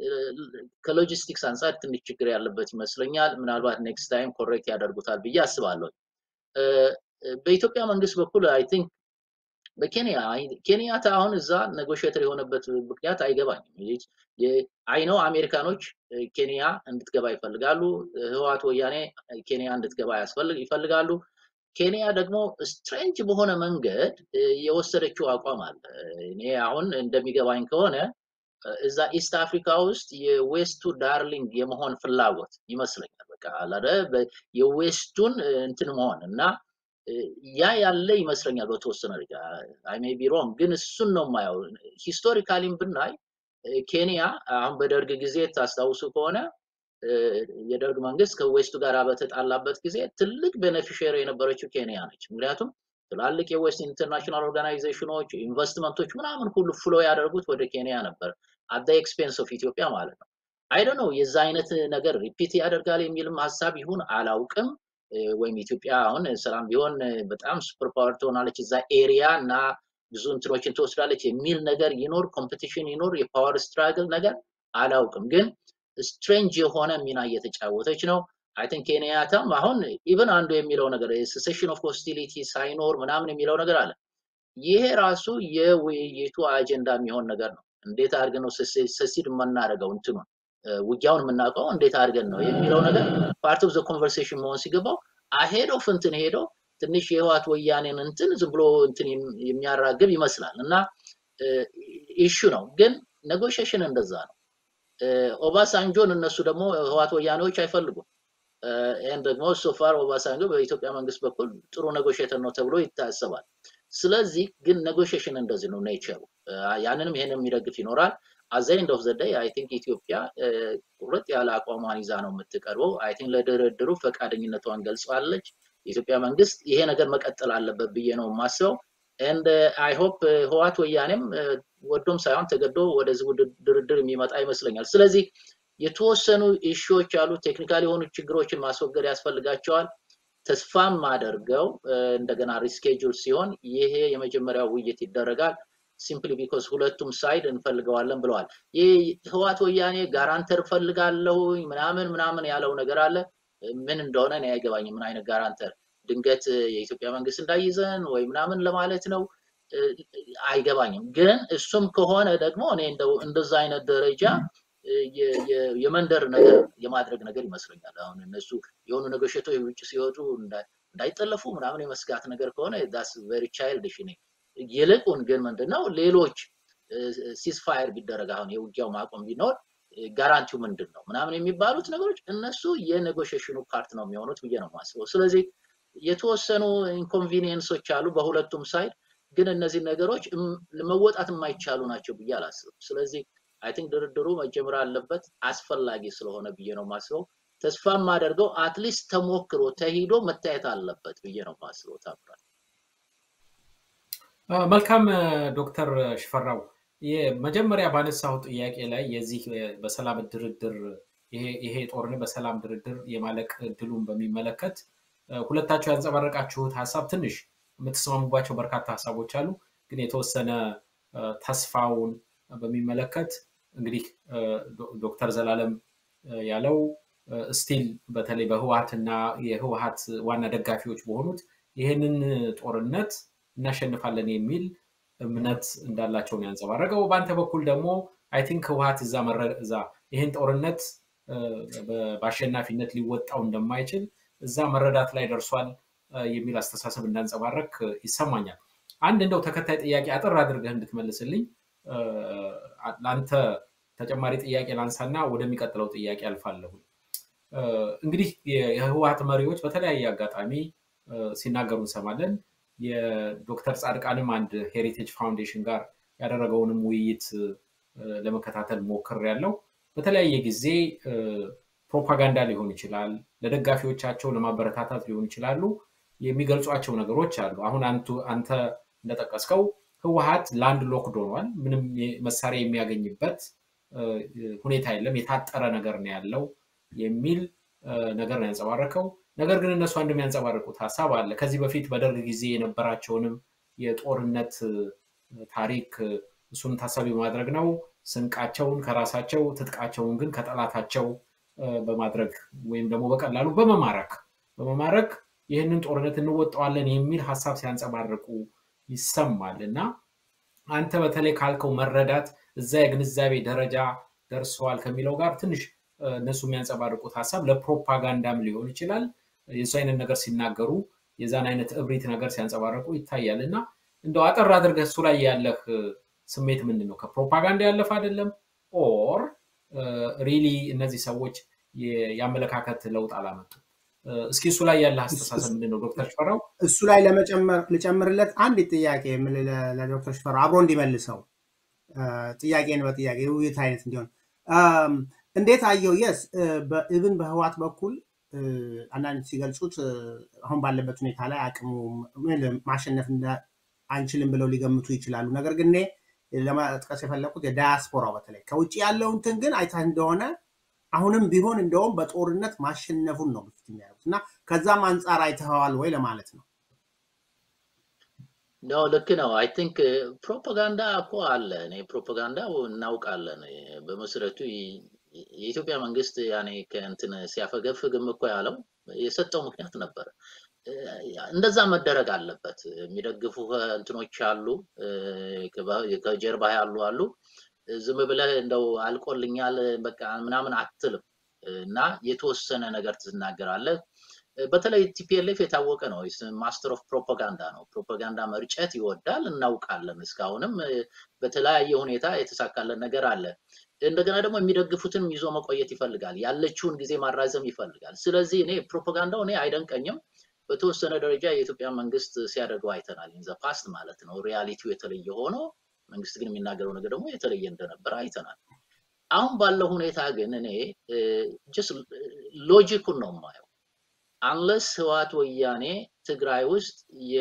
ከሎጂስቲክስ አንጻር ትንሽ ችግር ያለበት ይመስለኛል። ምናልባት ኔክስት ታይም ኮሬክት ያደርጉታል ብዬ አስባለሁ። በኢትዮጵያ መንግስት በኩል አይ ቲንክ በኬንያ ኬንያታ አሁን እዛ ኔጎሽተር የሆነበት ምክንያት አይገባኝም። አይነው አሜሪካኖች ኬንያ እንድትገባ ይፈልጋሉ። ህወሓት ወያኔ ኬንያ እንድትገባ ይፈልጋሉ። ኬንያ ደግሞ ስትሬንጅ በሆነ መንገድ የወሰደችው አቋም አለ። እኔ አሁን እንደሚገባኝ ከሆነ እዛ ኢስት አፍሪካ ውስጥ የዌስቱ ዳርሊንግ የመሆን ፍላጎት ይመስለኛል። በቃ አላደ የዌስቱን እንትን መሆን እና ያ ያለ ይመስለኛል በተወሰነ ደረጃ አይ ሜይ ቢ ሮንግ፣ ግን እሱን ነው የማየው። ሂስቶሪካሊም ብናይ ኬንያ አሁን በደርግ ጊዜ ታስታውሱ ከሆነ የደርግ መንግስት ከዌስቱ ጋር በተጣላበት ጊዜ ትልቅ ቤኔፊሽሪ የነበረችው ኬንያ ነች። ምክንያቱም ትላልቅ የዌስት ኢንተርናሽናል ኦርጋናይዜሽኖች ኢንቨስትመንቶች ምናምን ሁሉ ፍሎ ያደርጉት ወደ ኬንያ ነበር፣ አት ኤክስፔንስ ኦፍ ኢትዮጵያ ማለት ነው። አይደ ነው የዛ አይነት ነገር ሪፒት ያደርጋል የሚልም ሀሳብ ይሁን አላውቅም። ወይም ኢትዮጵያ አሁን ሰላም ቢሆን በጣም ሱፐር ፓወር ትሆናለች እዛ ኤሪያ እና ብዙ እንትኖችን ትወስዳለች የሚል ነገር ይኖር፣ ኮምፒቲሽን ይኖር፣ የፓወር ስትራግል ነገር አላውቅም። ግን ስትሬንጅ የሆነ ሚና እየተጫወተች ነው። አይ ቲንክ ኬንያታም አሁን ኢቨን አንዱ የሚለው ነገር ሴሴሽን ኦፍ ሆስቲሊቲ ሳይኖር ምናምን የሚለው ነገር አለ። ይሄ ራሱ የውይይቱ አጀንዳ የሚሆን ነገር ነው። እንዴት አድርገን ነው ሰሲድ የምናደርገው እንትኑን ውጊያውን የምናውቀው እንዴት አድርገን ነው የሚለው ነገር ፓርት ኦፍ ዘ ኮንቨርሴሽን መሆን ሲገባው አሄድ ኦፍ እንትን ሄዶ ትንሽ የህዋት ወያኔን እንትን ዝም ብሎ እንትን የሚያራግብ ይመስላል እና ኢሹ ነው። ግን ኔጎሽሽን እንደዛ ነው። ኦባሳንጆን እነሱ ደግሞ ህዋት ወያኔዎች አይፈልጉም። ይህን ደግሞ ሶፋር ኦባሳንጆ በኢትዮጵያ መንግስት በኩል ጥሩ ኔጎሽተር ነው ተብሎ ይታሰባል። ስለዚህ ግን ኔጎሽሽን እንደዚህ ነው ኔቸሩ። ያንንም ይሄን የሚደግፍ ይኖራል። አዘ ኤንድ ኦፍ ዘ ዴይ አይ ቲንክ ኢትዮጵያ ቁርጥ ያለ አቋሟን ይዛ ነው የምትቀርበው። አይ ቲንክ ለድርድሩ ፈቃደኝነቷን ገልጿለች። የኢትዮጵያ መንግስት ይሄ ነገር መቀጠል አለበት ብዬ ነው የማስበው። ኤንድ አይ ሆፕ ህዋት ወያኔም ወዶም ሳይሆን ተገዶ ወደዚህ ድርድር የሚመጣ ይመስለኛል። ስለዚህ የተወሰኑ ኢሹዎች አሉ። ቴክኒካል የሆኑ ችግሮችን ማስወገድ ያስፈልጋቸዋል። ተስፋም አደርገው እንደገና ሪስኬጁል ሲሆን ይሄ የመጀመሪያው ውይይት ይደረጋል። ሲምፕሊ ቢኮዝ ሁለቱም ሳይድ እንፈልገዋለን ብለዋል። ይህ ህዋት ወያኔ ጋራንተር ፈልጋለሁ ምናምን ምናምን ያለው ነገር አለ። ምን እንደሆነ እኔ አይገባኝም። ምን አይነት ጋራንተር ድንገት የኢትዮጵያ መንግስት እንዳይዘን ወይ ምናምን ለማለት ነው አይገባኝም። ግን እሱም ከሆነ ደግሞ እኔ እንደዛ አይነት ደረጃ የመንደር ነገር የማድረግ ነገር ይመስለኛል። አሁን እነሱ የሆኑ ኔጎሽቶች ውጭ ሲወጡ እንዳይጠለፉ ምናምን የመስጋት ነገር ከሆነ ዳስ ቨሪ ቻይልድሽ እኔ ይልቁን ግን ምንድነው ሌሎች ሲስፋየር ቢደረግ አሁን የውጊያው ማቆም ቢኖር ጋራንቲው ምንድን ነው ምናምን የሚባሉት ነገሮች እነሱ የኔጎሽሽኑ ፓርት ነው የሚሆኑት ብዬ ነው የማስበው። ስለዚህ የተወሰኑ ኢንኮንቪኒየንሶች አሉ በሁለቱም ሳይድ፣ ግን እነዚህ ነገሮች መወጣት የማይቻሉ ናቸው ብዬ አላስብም። ስለዚህ አይ ቲንክ ድርድሩ መጀመር አለበት አስፈላጊ ስለሆነ ብዬ ነው የማስበው። ተስፋ የማደርገው አትሊስት ተሞክሮ ተሂዶ መታየት አለበት ብዬ ነው የማስበው። ታምራል። መልካም ዶክተር ሽፈራው መጀመሪያ ባነሳው ጥያቄ ላይ የዚህ በሰላም ድርድር ይሄ ጦርነት በሰላም ድርድር የማለቅ እድሉን በሚመለከት ሁለታቸው ያንጸባረቃችሁት ሀሳብ ትንሽ የምትስማሙባቸው በርካታ ሀሳቦች አሉ። ግን የተወሰነ ተስፋውን በሚመለከት እንግዲህ ዶክተር ዘላለም ያለው ስቲል በተለይ በህወሀት እና የህወሀት ዋና ደጋፊዎች በሆኑት ይህንን ጦርነት እናሸንፋለን የሚል እምነት እንዳላቸው ነው ያንጸባረቀው። በአንተ በኩል ደግሞ አይ ቲንክ ህወሀት እዛ እዛ ይህን ጦርነት በአሸናፊነት ሊወጣው እንደማይችል እዛ መረዳት ላይ ደርሷል የሚል አስተሳሰብ እንዳንጸባረክ ይሰማኛል። አንድ እንደው ተከታይ ጥያቄ አጠር አድርገህ እንድትመልስልኝ ለአንተ ተጨማሪ ጥያቄ ላንሳና ወደሚቀጥለው ጥያቄ አልፋለሁ። እንግዲህ የህወሀት መሪዎች በተለያየ አጋጣሚ ሲናገሩ እንሰማለን። የዶክተር ጻድቃንም አንድ ሄሪቴጅ ፋውንዴሽን ጋር ያደረገውንም ውይይት ለመከታተል ሞክር ያለው በተለያየ ጊዜ ፕሮፓጋንዳ ሊሆን ይችላል፣ ለደጋፊዎቻቸው ለማበረታታት ሊሆን ይችላሉ የሚገልጿቸው ነገሮች አሉ። አሁን አንተ እንደጠቀስከው ህወሀት ላንድ ሎክድ ሆኗል። ምንም መሳሪያ የሚያገኝበት ሁኔታ የለም፣ የታጠረ ነገር ነው ያለው የሚል ነገር ነው ያንጸባረከው። ነገር ግን እነሱ አንድ የሚያንጸባርቁት ሀሳብ አለ። ከዚህ በፊት በደርግ ጊዜ የነበራቸውንም የጦርነት ታሪክ እሱን ታሳቢ በማድረግ ነው ስንቃቸውን ከራሳቸው ትጥቃቸውን ግን ከጠላታቸው በማድረግ ወይም ደግሞ በቀላሉ በመማረክ በመማረክ ይህንን ጦርነት እንወጣዋለን የሚል ሀሳብ ሲያንጸባርቁ ይሰማል እና አንተ በተለይ ካልከው መረዳት እዛ የግንዛቤ ደረጃ ደርሰዋል ከሚለው ጋር ትንሽ እነሱ የሚያንጸባርቁት ሀሳብ ለፕሮፓጋንዳም ሊሆን ይችላል። የሱ አይነት ነገር ሲናገሩ የዛን አይነት እብሪት ነገር ሲያንጸባርቁ ይታያል እና እንደው አጠር አድርገህ እሱ ላይ ያለህ ስሜት ምንድን ነው? ከፕሮፓጋንዳ ያለፈ አይደለም ኦር ሪሊ እነዚህ ሰዎች የአመለካከት ለውጥ አላመጡ? እስኪ እሱ ላይ ያለ አስተሳሰብ ምንድን ነው ዶክተር ሽፈራው? እሱ ላይ ልጨምርለት አንድ ጥያቄ ለዶክተር ሽፈራው አብሮ እንዲመልሰው ጥያቄን በጥያቄ ውይይት አይነት እንዲሆን እንዴት አየው? የስ ኢቭን በህዋት በኩል አንዳንድ ሲገልጹት አሁን ባለበት ሁኔታ ላይ አቅሙ ማሸነፍ አንችልም ብለው ሊገምቱ ይችላሉ። ነገር ግን እኔ ለመጥቀስ የፈለኩት የዳያስፖራው በተለይ ከውጭ ያለው እንትን ግን አይተህ እንደሆነ አሁንም ቢሆን እንደውም በጦርነት ማሸነፉን ነው ግፊት የሚያደርጉት እና ከዛም አንጻር አይተኸዋል ወይ ለማለት ነው። ነው ልክ ነው። አይ ቲንክ ፕሮፓጋንዳ እኮ አለ። እኔ ፕሮፓጋንዳ እናውቃለን። በመሰረቱ የኢትዮጵያ መንግስት ያኔ ከእንትን ሲያፈገፍግም እኮ ያለው የሰጠው ምክንያት ነበረ። እንደዛ መደረግ አለበት። የሚደግፉ እንትኖች አሉ፣ ከጀርባ ያሉ አሉ። ዝም ብለህ እንደው አልቆልኛል በቃ ምናምን አትልም እና የተወሰነ ነገር ትናገራለህ። በተለይ ቲፒኤልኤፍ የታወቀ ነው። ማስተር ኦፍ ፕሮፓጋንዳ ነው። ፕሮፓጋንዳ መርጨት ይወዳል፣ እናውቃለን። እስካሁንም በተለያየ ሁኔታ የተሳካለን ነገር አለ። እንደገና ደግሞ የሚደግፉትን ይዞ መቆየት ይፈልጋል። ያለችውን ጊዜ ማራዘም ይፈልጋል። ስለዚህ እኔ ፕሮፓጋንዳው እኔ አይደንቀኝም። በተወሰነ ደረጃ የኢትዮጵያ መንግስት ሲያደርገው አይተናል። ኢን ፓስት ማለት ነው። ሪያሊቲው የተለየ ሆኖ መንግስት ግን የሚናገረው ነገር ደግሞ የተለየ እንደነበረ አይተናል። አሁን ባለው ሁኔታ ግን እኔ ጀስት ሎጂኩን ነው የማየው። አንለስ ህወሓት ወያኔ ትግራይ ውስጥ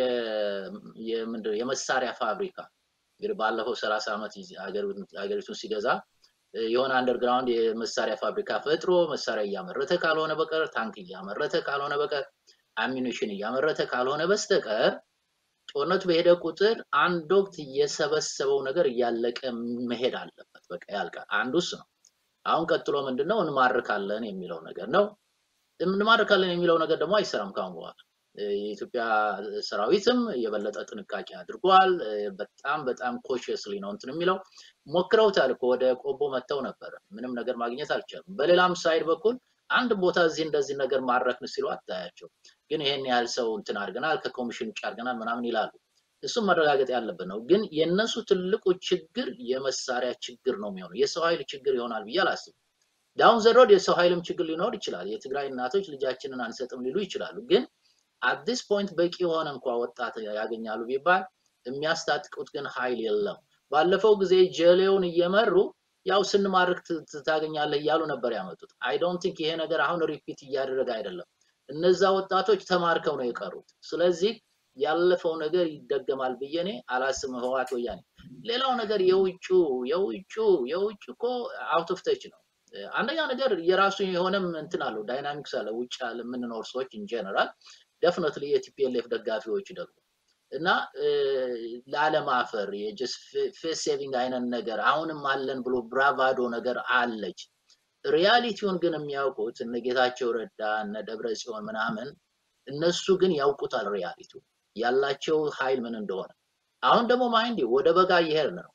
የመሳሪያ ፋብሪካ እንግዲህ ባለፈው ሰላሳ ዓመት ሀገሪቱን ሲገዛ የሆነ አንደርግራውንድ የመሳሪያ ፋብሪካ ፈጥሮ መሳሪያ እያመረተ ካልሆነ በቀር ታንክ እያመረተ ካልሆነ በቀር አሚኒሽን እያመረተ ካልሆነ በስተቀር ጦርነቱ በሄደ ቁጥር አንድ ወቅት የሰበሰበው ነገር እያለቀ መሄድ አለበት። በቃ ያልቃል። አንዱ እሱ ነው። አሁን ቀጥሎ ምንድነው እንማርካለን የሚለው ነገር ነው። እንማርካለን የሚለው ነገር ደግሞ አይሰራም ካሁን በኋላ። የኢትዮጵያ ሰራዊትም የበለጠ ጥንቃቄ አድርጓል። በጣም በጣም ኮሽስሊ ነው እንትን የሚለው ሞክረውታል እኮ ወደ ቆቦ መጥተው ነበር። ምንም ነገር ማግኘት አልቻሉም። በሌላም ሳይድ በኩል አንድ ቦታ እዚህ እንደዚህ ነገር ማድረክን ሲሉ አታያቸው። ግን ይሄን ያህል ሰው እንትን አድርገናል፣ ከኮሚሽን ውጭ አድርገናል ምናምን ይላሉ። እሱም መረጋገጥ ያለበት ነው። ግን የእነሱ ትልቁ ችግር የመሳሪያ ችግር ነው የሚሆነው። የሰው ኃይል ችግር ይሆናል ብዬ አላስብም። ዳውን ዘሮድ የሰው ኃይልም ችግር ሊኖር ይችላል። የትግራይ እናቶች ልጃችንን አንሰጥም ሊሉ ይችላሉ። ግን አዲስ ፖይንት በቂ የሆነ እንኳ ወጣት ያገኛሉ ቢባል የሚያስታጥቁት ግን ኃይል የለም። ባለፈው ጊዜ ጀሌውን እየመሩ ያው ስንማርክ ታገኛለህ እያሉ ነበር ያመጡት። አይ ዶንት ቲንክ ይሄ ነገር አሁን ሪፒት እያደረገ አይደለም። እነዛ ወጣቶች ተማርከው ነው የቀሩት። ስለዚህ ያለፈው ነገር ይደገማል ብዬ እኔ አላስብም። ህወሓት ወያኔ ሌላው ነገር የውጩ የውጩ የውጭ እኮ አውት ኦፍ ተች ነው። አንደኛ ነገር የራሱ የሆነም እንትን አለው ዳይናሚክስ አለ። ውጭ የምንኖር ሰዎች ኢንጀነራል ደፍነትሊ የቲፒኤልኤፍ ደጋፊዎች ደግሞ እና ላለማፈር የጀስት ፌስ ሴቪንግ አይነት ነገር አሁንም አለን ብሎ ብራቫዶ ነገር አለች። ሪያሊቲውን ግን የሚያውቁት እነ ጌታቸው ረዳ እነ ደብረ ጽዮን ምናምን እነሱ ግን ያውቁታል ሪያሊቲው ያላቸው ኃይል ምን እንደሆነ። አሁን ደግሞ ማይንድ ወደ በጋ እየሄድን ነው።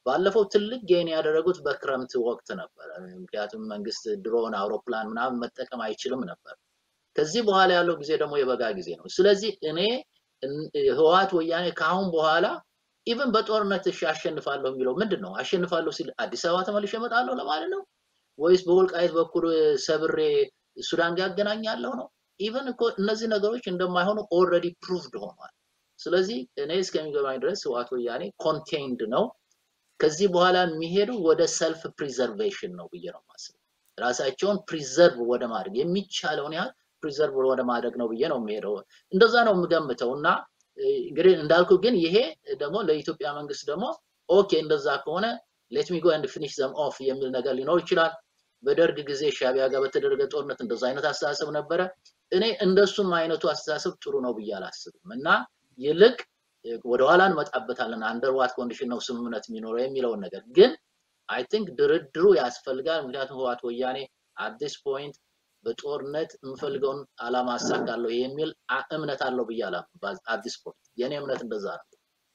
ባለፈው ትልቅ ጌን ያደረጉት በክረምት ወቅት ነበረ። ምክንያቱም መንግስት ድሮን፣ አውሮፕላን ምናምን መጠቀም አይችልም ነበር። ከዚህ በኋላ ያለው ጊዜ ደግሞ የበጋ ጊዜ ነው። ስለዚህ እኔ ህወሓት ወያኔ ከአሁን በኋላ ኢቨን በጦርነት እሺ አሸንፋለሁ የሚለው ምንድን ነው? አሸንፋለሁ ሲል አዲስ አበባ ተመልሼ እመጣለሁ ለማለት ነው ወይስ በወልቃይት በኩል ሰብሬ ሱዳን ጋር ያገናኛለሁ ነው? ኢቨን እኮ እነዚህ ነገሮች እንደማይሆኑ ኦልሬዲ ፕሩቭድ ሆኗል። ስለዚህ እኔ እስከሚገባኝ ድረስ ህወሓት ወያኔ ኮንቴይንድ ነው። ከዚህ በኋላ የሚሄዱ ወደ ሰልፍ ፕሪዘርቬሽን ነው ብዬ ነው የማስበው። ራሳቸውን ፕሪዘርቭ ወደ ማድረግ የሚቻለውን ያህል ፕሪዘርቭ ወደ ማድረግ ነው ብዬ ነው የሚሄደው። እንደዛ ነው የምገምተው እና እንግዲህ እንዳልኩ ግን ይሄ ደግሞ ለኢትዮጵያ መንግስት ደግሞ ኦኬ እንደዛ ከሆነ ሌት ሚ ጎ ኤንድ ፊኒሽ ዘም ኦፍ የሚል ነገር ሊኖር ይችላል። በደርግ ጊዜ ሻቢያ ጋር በተደረገ ጦርነት እንደዛ አይነት አስተሳሰብ ነበረ። እኔ እንደሱም አይነቱ አስተሳሰብ ጥሩ ነው ብዬ አላስብም እና ይልቅ ወደኋላ እንመጣበታለን አንደር ዋት ኮንዲሽን ነው ስምምነት የሚኖረው የሚለውን ነገር ግን አይ ቲንክ ድርድሩ ያስፈልጋል። ምክንያቱም ህወሓት ወያኔ አት ዲስ ፖይንት በጦርነት የምፈልገውን አላማ አሳካለሁ የሚል እምነት አለው ብዬ አላምንም። አት ዲስ ፖይንት የእኔ እምነት እንደዛ ነው።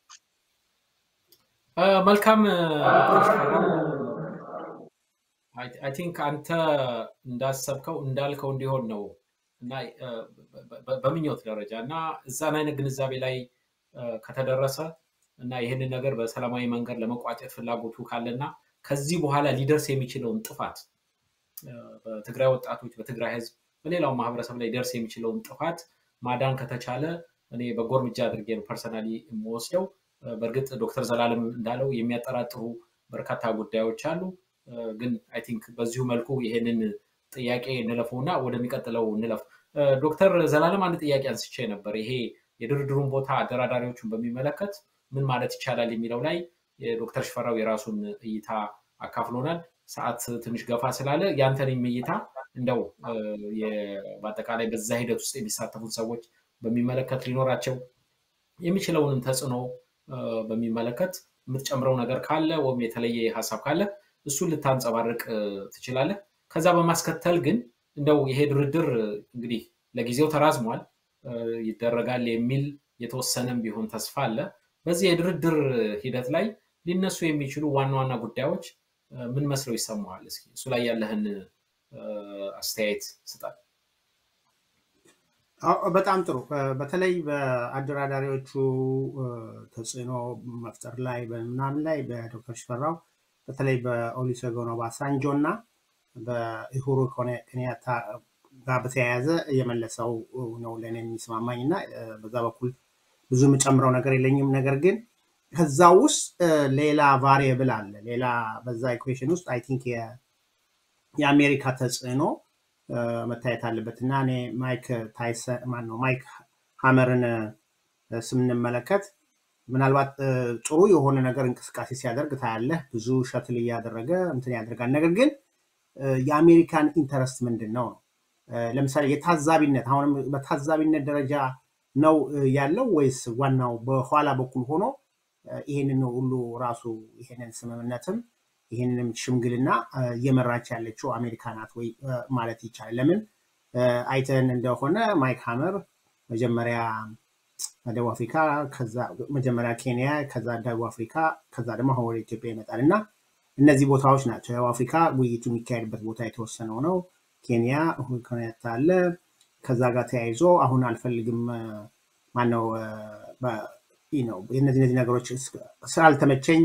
መልካም አይ ቲንክ አንተ እንዳሰብከው እንዳልከው እንዲሆን ነው እና በምኞት ደረጃ እና እዛን አይነት ግንዛቤ ላይ ከተደረሰ እና ይህንን ነገር በሰላማዊ መንገድ ለመቋጨት ፍላጎቱ ካለና ከዚህ በኋላ ሊደርስ የሚችለውን ጥፋት በትግራይ ወጣቶች፣ በትግራይ ህዝብ፣ በሌላው ማህበረሰብ ላይ ደርስ የሚችለውን ጥፋት ማዳን ከተቻለ እኔ በጎ እርምጃ አድርጌ ነው ፐርሰናሊ የምወስደው። በእርግጥ ዶክተር ዘላለም እንዳለው የሚያጠራጥሩ በርካታ ጉዳዮች አሉ። ግን አይ ቲንክ በዚሁ መልኩ ይሄንን ጥያቄ እንለፈው እና ወደሚቀጥለው እንለፍ። ዶክተር ዘላለም አንድ ጥያቄ አንስቼ ነበር። ይሄ የድርድሩን ቦታ አደራዳሪዎቹን በሚመለከት ምን ማለት ይቻላል የሚለው ላይ የዶክተር ሽፈራው የራሱን እይታ አካፍሎናል። ሰዓት ትንሽ ገፋ ስላለ ያንተንም እይታ እንደው በአጠቃላይ በዛ ሂደት ውስጥ የሚሳተፉት ሰዎች በሚመለከት ሊኖራቸው የሚችለውንም ተጽዕኖ በሚመለከት የምትጨምረው ነገር ካለ ወይም የተለየ ሀሳብ ካለ እሱን ልታንጸባርቅ ትችላለህ። ከዛ በማስከተል ግን እንደው ይሄ ድርድር እንግዲህ ለጊዜው ተራዝሟል፣ ይደረጋል የሚል የተወሰነም ቢሆን ተስፋ አለ። በዚህ የድርድር ሂደት ላይ ሊነሱ የሚችሉ ዋና ዋና ጉዳዮች ምን መስለው ይሰማዋል? እስኪ እሱ ላይ ያለህን አስተያየት ስጣል። በጣም ጥሩ። በተለይ በአደራዳሪዎቹ ተጽዕኖ መፍጠር ላይ በምናምን ላይ በዶክተር ሽፈራው በተለይ በኦሉሴጉን ኦባሳንጆ እና በኢሁሩ ኬንያታ ጋር በተያያዘ የመለሰው ነው ለእኔ የሚስማማኝ እና በዛ በኩል ብዙ የምጨምረው ነገር የለኝም። ነገር ግን ከዛ ውስጥ ሌላ ቫሪየብል አለ። ሌላ በዛ ኢኩዌሽን ውስጥ አይ ቲንክ የአሜሪካ ተጽዕኖ መታየት አለበት እና እኔ ማይክ ታይሰን ማነው ማይክ ሀመርን ስምንመለከት ምናልባት ጥሩ የሆነ ነገር እንቅስቃሴ ሲያደርግ ታያለህ። ብዙ ሸትል እያደረገ እንትን ያደርጋል። ነገር ግን የአሜሪካን ኢንተረስት ምንድን ነው ነው? ለምሳሌ የታዛቢነት አሁንም በታዛቢነት ደረጃ ነው ያለው ወይስ ዋናው በኋላ በኩል ሆኖ ይሄንን ሁሉ ራሱ ይሄንን ስምምነትም ይህንንም ሽምግልና እየመራች ያለችው አሜሪካ ናት ወይ ማለት ይቻላል። ለምን አይተን እንደሆነ ማይክ ሀመር መጀመሪያ ደቡብ አፍሪካ፣ መጀመሪያ ኬንያ፣ ከዛ ደቡብ አፍሪካ፣ ከዛ ደግሞ አሁን ወደ ኢትዮጵያ ይመጣል እና እነዚህ ቦታዎች ናቸው። ደቡብ አፍሪካ ውይይቱ የሚካሄድበት ቦታ የተወሰነው ነው። ኬንያ ሁኔታ አለ። ከዛ ጋር ተያይዞ አሁን አልፈልግም ማነው ነው እነዚህ እነዚህ ነገሮች ስላልተመቸኝ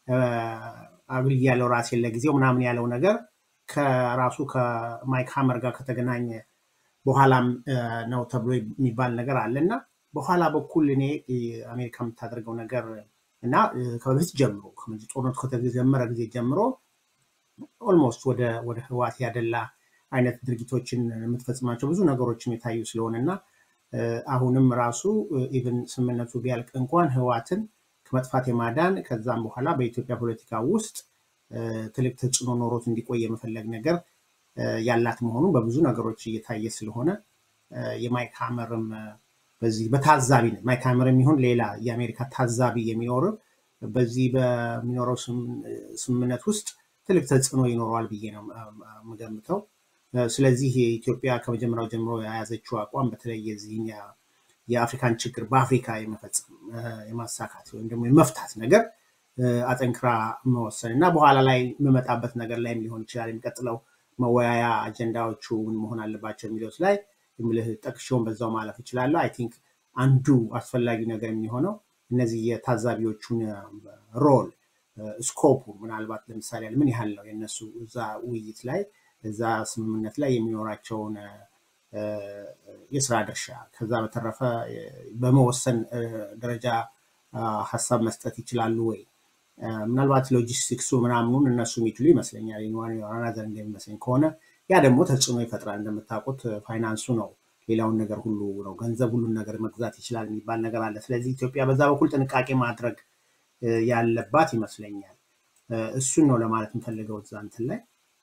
አግልያለሁ ራሴን ለጊዜው ምናምን ያለው ነገር ከራሱ ከማይክ ሀመር ጋር ከተገናኘ በኋላም ነው ተብሎ የሚባል ነገር አለ እና በኋላ በኩል እኔ አሜሪካ የምታደርገው ነገር እና ከበፊት ጀምሮ ጦርነቱ ከተጀመረ ጊዜ ጀምሮ ኦልሞስት ወደ ወደ ህዋት ያደላ አይነት ድርጊቶችን የምትፈጽማቸው ብዙ ነገሮችም የታዩ ስለሆነ እና አሁንም ራሱ ኢቨን ስምምነቱ ቢያልቅ እንኳን ህዋትን ከመጥፋት የማዳን ከዛም በኋላ በኢትዮጵያ ፖለቲካ ውስጥ ትልቅ ተጽዕኖ ኖሮት እንዲቆይ የመፈለግ ነገር ያላት መሆኑ በብዙ ነገሮች እየታየ ስለሆነ የማይክ ሀመርም በዚህ በታዛቢነት ማይክ ሀመር የሚሆን ሌላ የአሜሪካ ታዛቢ የሚኖር በዚህ በሚኖረው ስምምነት ውስጥ ትልቅ ተጽዕኖ ይኖረዋል ብዬ ነው የምገምተው። ስለዚህ ኢትዮጵያ ከመጀመሪያው ጀምሮ የያዘችው አቋም በተለይ የዚህን የአፍሪካን ችግር በአፍሪካ የመፈጸም የማሳካት ወይም ደግሞ የመፍታት ነገር አጠንክራ መወሰን እና በኋላ ላይ የምመጣበት ነገር ላይም ሊሆን ይችላል የሚቀጥለው መወያያ አጀንዳዎቹ ምን መሆን አለባቸው የሚሉት ላይ የምልህ ጠቅሼውን በዛው ማለፍ እችላለሁ። አይ ቲንክ አንዱ አስፈላጊ ነገር የሚሆነው እነዚህ የታዛቢዎቹን ሮል ስኮፑ ምናልባት ለምሳሌ ምን ያህል ነው የነሱ እዛ ውይይት ላይ እዛ ስምምነት ላይ የሚኖራቸውን የስራ ድርሻ ከዛ በተረፈ በመወሰን ደረጃ ሀሳብ መስጠት ይችላሉ ወይ? ምናልባት ሎጂስቲክሱ ምናምኑን እነሱ የሚችሉ ይመስለኛል። ናዘር እንደሚመስለኝ ከሆነ ያ ደግሞ ተጽዕኖ ይፈጥራል። እንደምታውቁት ፋይናንሱ ነው ሌላውን ነገር ሁሉ ነው። ገንዘብ ሁሉን ነገር መግዛት ይችላል የሚባል ነገር አለ። ስለዚህ ኢትዮጵያ በዛ በኩል ጥንቃቄ ማድረግ ያለባት ይመስለኛል። እሱን ነው ለማለት የምፈልገው እዛ እንትን ላይ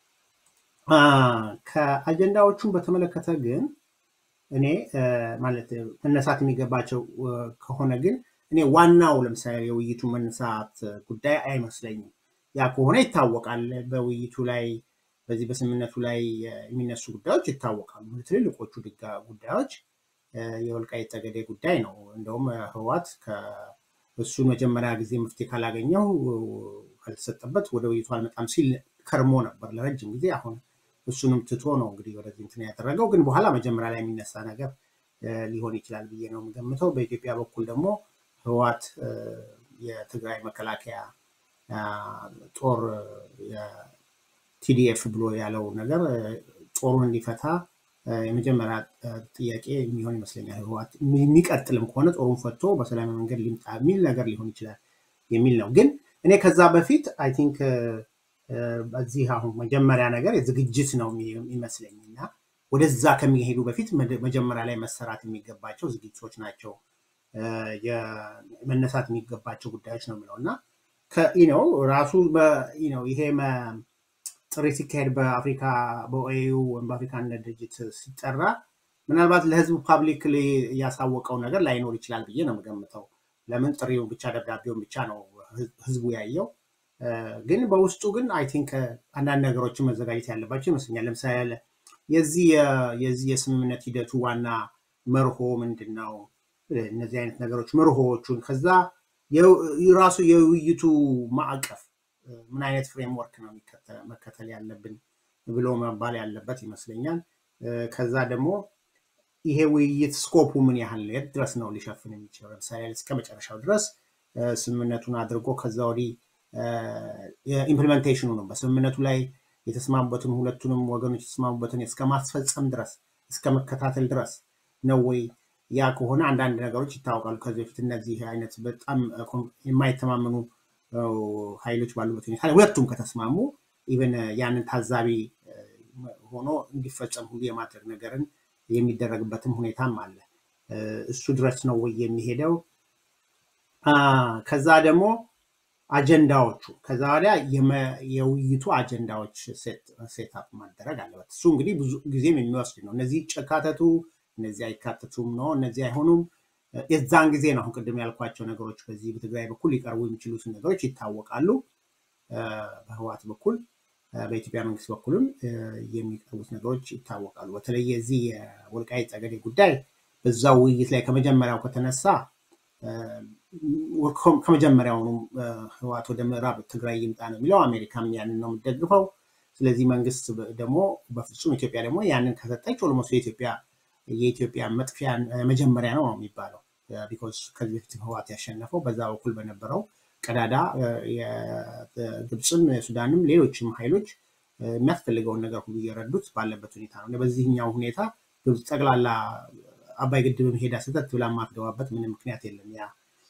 ከአጀንዳዎቹን በተመለከተ ግን እኔ ማለት መነሳት የሚገባቸው ከሆነ ግን እኔ ዋናው ለምሳሌ የውይይቱ መነሳት ጉዳይ አይመስለኝም። ያ ከሆነ ይታወቃል። በውይይቱ ላይ በዚህ በስምምነቱ ላይ የሚነሱ ጉዳዮች ይታወቃሉ። ትልልቆቹ ጉዳዮች የወልቃይት ጠገዴ ጉዳይ ነው። እንደውም ህወሓት እሱን መጀመሪያ ጊዜ መፍትሄ ካላገኘው ካልተሰጠበት ወደ ውይይቱ አልመጣም ሲል ከርሞ ነበር ለረጅም ጊዜ። አሁን እሱንም ትቶ ነው እንግዲህ ወደዚህ እንትን ያደረገው። ግን በኋላ መጀመሪያ ላይ የሚነሳ ነገር ሊሆን ይችላል ብዬ ነው የምገምተው። በኢትዮጵያ በኩል ደግሞ ህወሓት የትግራይ መከላከያ ጦር ቲዲኤፍ ብሎ ያለው ነገር ጦሩን እንዲፈታ የመጀመሪያ ጥያቄ የሚሆን ይመስለኛል። ህወሓት የሚቀጥልም ከሆነ ጦሩን ፈቶ በሰላማዊ መንገድ ሊምጣ የሚል ነገር ሊሆን ይችላል የሚል ነው። ግን እኔ ከዛ በፊት አይ ቲንክ በዚህ አሁን መጀመሪያ ነገር ዝግጅት ነው የሚመስለኝ እና ወደዛ ከሚሄዱ በፊት መጀመሪያ ላይ መሰራት የሚገባቸው ዝግጅቶች ናቸው መነሳት የሚገባቸው ጉዳዮች ነው የሚለው እና ነው ራሱ ይሄ ጥሪ ሲካሄድ በአፍሪካ በኦኤዩ ወይም በአፍሪካ አንድነት ድርጅት ሲጠራ ምናልባት ለህዝቡ ፓብሊክ ያሳወቀው ነገር ላይኖር ይችላል ብዬ ነው የምገምተው። ለምን ጥሪውን ብቻ ደብዳቤውን ብቻ ነው ህዝቡ ያየው። ግን በውስጡ ግን አይ ቲንክ አንዳንድ ነገሮችን መዘጋጀት ያለባቸው ይመስለኛል። ለምሳሌ የዚህ የዚህ የስምምነት ሂደቱ ዋና መርሆ ምንድን ነው? እነዚህ አይነት ነገሮች መርሆዎቹን ከዛ ራሱ የውይይቱ ማዕቀፍ ምን አይነት ፍሬምወርክ ነው መከተል ያለብን ብሎ መባል ያለበት ይመስለኛል። ከዛ ደግሞ ይሄ ውይይት ስኮፑ ምን ያህል የት ድረስ ነው ሊሸፍን የሚችለው? ለምሳሌ እስከ መጨረሻው ድረስ ስምምነቱን አድርጎ ከዛ ወዲህ ኢምፕሊሜንቴሽኑ ነው በስምምነቱ ላይ የተስማሙበትን ሁለቱንም ወገኖች የተስማሙበትን እስከ ማስፈጸም ድረስ እስከ መከታተል ድረስ ነው ወይ? ያ ከሆነ አንዳንድ ነገሮች ይታወቃሉ። ከዚህ በፊት እነዚህ አይነት በጣም የማይተማመኑ ኃይሎች ባሉበት ሁኔታ ሁለቱም ከተስማሙ ኢቨን ያንን ታዛቢ ሆኖ እንዲፈጸም ሁሉ የማድረግ ነገርን የሚደረግበትም ሁኔታም አለ። እሱ ድረስ ነው ወይ የሚሄደው? ከዛ ደግሞ አጀንዳዎቹ ከዛ ወዲያ የውይይቱ አጀንዳዎች ሴታፕ ማደረግ አለበት። እሱ እንግዲህ ብዙ ጊዜም የሚወስድ ነው። እነዚህ ይካተቱ፣ እነዚህ አይካተቱም ነው፣ እነዚህ አይሆኑም። የዛን ጊዜ ነው አሁን ቅድም ያልኳቸው ነገሮች በዚህ በትግራይ በኩል ሊቀርቡ የሚችሉትን ነገሮች ይታወቃሉ። በህወሓት በኩል በኢትዮጵያ መንግስት በኩልም የሚቀርቡት ነገሮች ይታወቃሉ። በተለይ የዚህ የወልቃይት ጠገዴ ጉዳይ በዛው ውይይት ላይ ከመጀመሪያው ከተነሳ ከመጀመሪያውኑ ህወሓት ወደ ምዕራብ ትግራይ ይምጣ ነው የሚለው። አሜሪካም ያንን ነው የምትደግፈው። ስለዚህ መንግስት ደግሞ በፍጹም ኢትዮጵያ ደግሞ ያንን ከሰጠች ኦልሞስት የኢትዮጵያ የኢትዮጵያ መጥፊያ መጀመሪያ ነው ነው የሚባለው። ቢኮዝ ከዚህ በፊት ህወሓት ያሸነፈው በዛ በኩል በነበረው ቀዳዳ ግብፅም፣ ሱዳንም ሌሎችም ኃይሎች የሚያስፈልገውን ነገር ሁሉ እየረዱት ባለበት ሁኔታ ነው። በዚህኛው ሁኔታ ግብፅ ጠቅላላ አባይ ግድብም ሄዳ ስህተት ብላ የማትገባበት ምንም ምክንያት የለም። ያ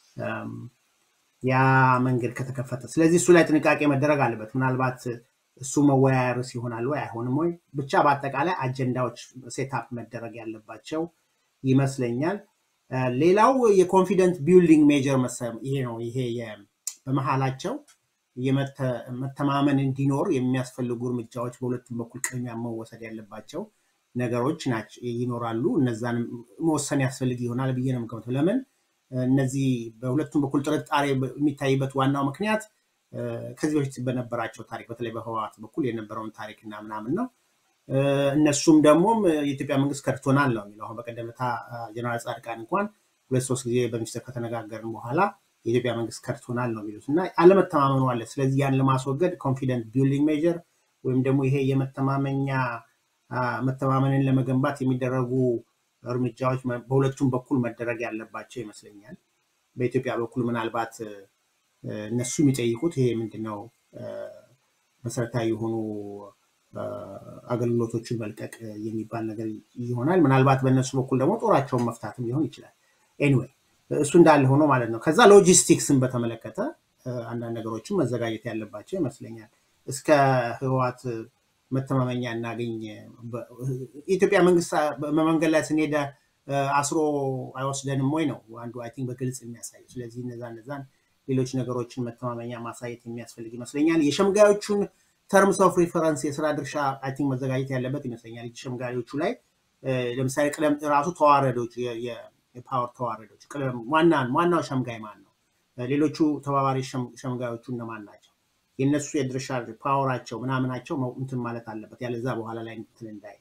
ያ መንገድ ከተከፈተ ስለዚህ እሱ ላይ ጥንቃቄ መደረግ አለበት። ምናልባት እሱ መወያያ ርዕስ ይሆናል ወይ አይሆንም ወይ ብቻ በአጠቃላይ አጀንዳዎች ሴታፕ መደረግ ያለባቸው ይመስለኛል። ሌላው የኮንፊደንት ቢልዲንግ ሜጀር ይሄ ነው። ይሄ በመሀላቸው መተማመን እንዲኖር የሚያስፈልጉ እርምጃዎች በሁለቱም በኩል ቅድሚያ መወሰድ ያለባቸው ነገሮች ይኖራሉ። እነዛን መወሰን ያስፈልግ ይሆናል ብዬ ነው የምገምተው። ለምን እነዚህ በሁለቱም በኩል ጥርጣሬ የሚታይበት ዋናው ምክንያት ከዚህ በፊት በነበራቸው ታሪክ በተለይ በህወሓት በኩል የነበረውን ታሪክ እና ምናምን ነው። እነሱም ደግሞ የኢትዮጵያ መንግስት ከድቶናል ነው የሚለው። አሁን በቀደምታ ጀነራል ጻድቃን እንኳን ሁለት ሶስት ጊዜ በሚኒስትር ከተነጋገርን በኋላ የኢትዮጵያ መንግስት ከድቶናል ነው የሚሉት እና አለመተማመኑ አለ። ስለዚህ ያን ለማስወገድ ኮንፊደንት ቢልዲንግ ሜጀር ወይም ደግሞ ይሄ የመተማመኛ መተማመንን ለመገንባት የሚደረጉ እርምጃዎች በሁለቱም በኩል መደረግ ያለባቸው ይመስለኛል። በኢትዮጵያ በኩል ምናልባት እነሱ የሚጠይቁት ይሄ ምንድነው መሰረታዊ የሆኑ አገልግሎቶችን መልቀቅ የሚባል ነገር ይሆናል። ምናልባት በእነሱ በኩል ደግሞ ጦራቸውን መፍታትም ሊሆን ይችላል። ኤኒዌይ እሱ እንዳለ ሆኖ ማለት ነው። ከዛ ሎጂስቲክስን በተመለከተ አንዳንድ ነገሮችን መዘጋጀት ያለባቸው ይመስለኛል። እስከ ህወሓት መተማመኛ እናገኝ። ኢትዮጵያ መንግስት በመንገድ ላይ ስንሄደ አስሮ አይወስደንም ወይ ነው አንዱ አይ ቲንክ በግልጽ የሚያሳየው። ስለዚህ እነዛ እነዛን ሌሎች ነገሮችን መተማመኛ ማሳየት የሚያስፈልግ ይመስለኛል። የሸምጋዮቹን ተርምስ ኦፍ ሪፈረንስ የስራ ድርሻ አይ ቲንክ መዘጋጀት ያለበት ይመስለኛል። ሸምጋዮቹ ላይ ለምሳሌ ቅደም ራሱ ተዋረዶች የፓወር ተዋረዶች ዋናው ሸምጋይ ማን ነው? ሌሎቹ ተባባሪ ሸምጋዮቹ እነማን ናቸው? የእነሱ የድርሻ ፓወራቸው ምናምናቸው እንትን ማለት አለበት። ያለዛ በኋላ ላይ እንትን እንዳይ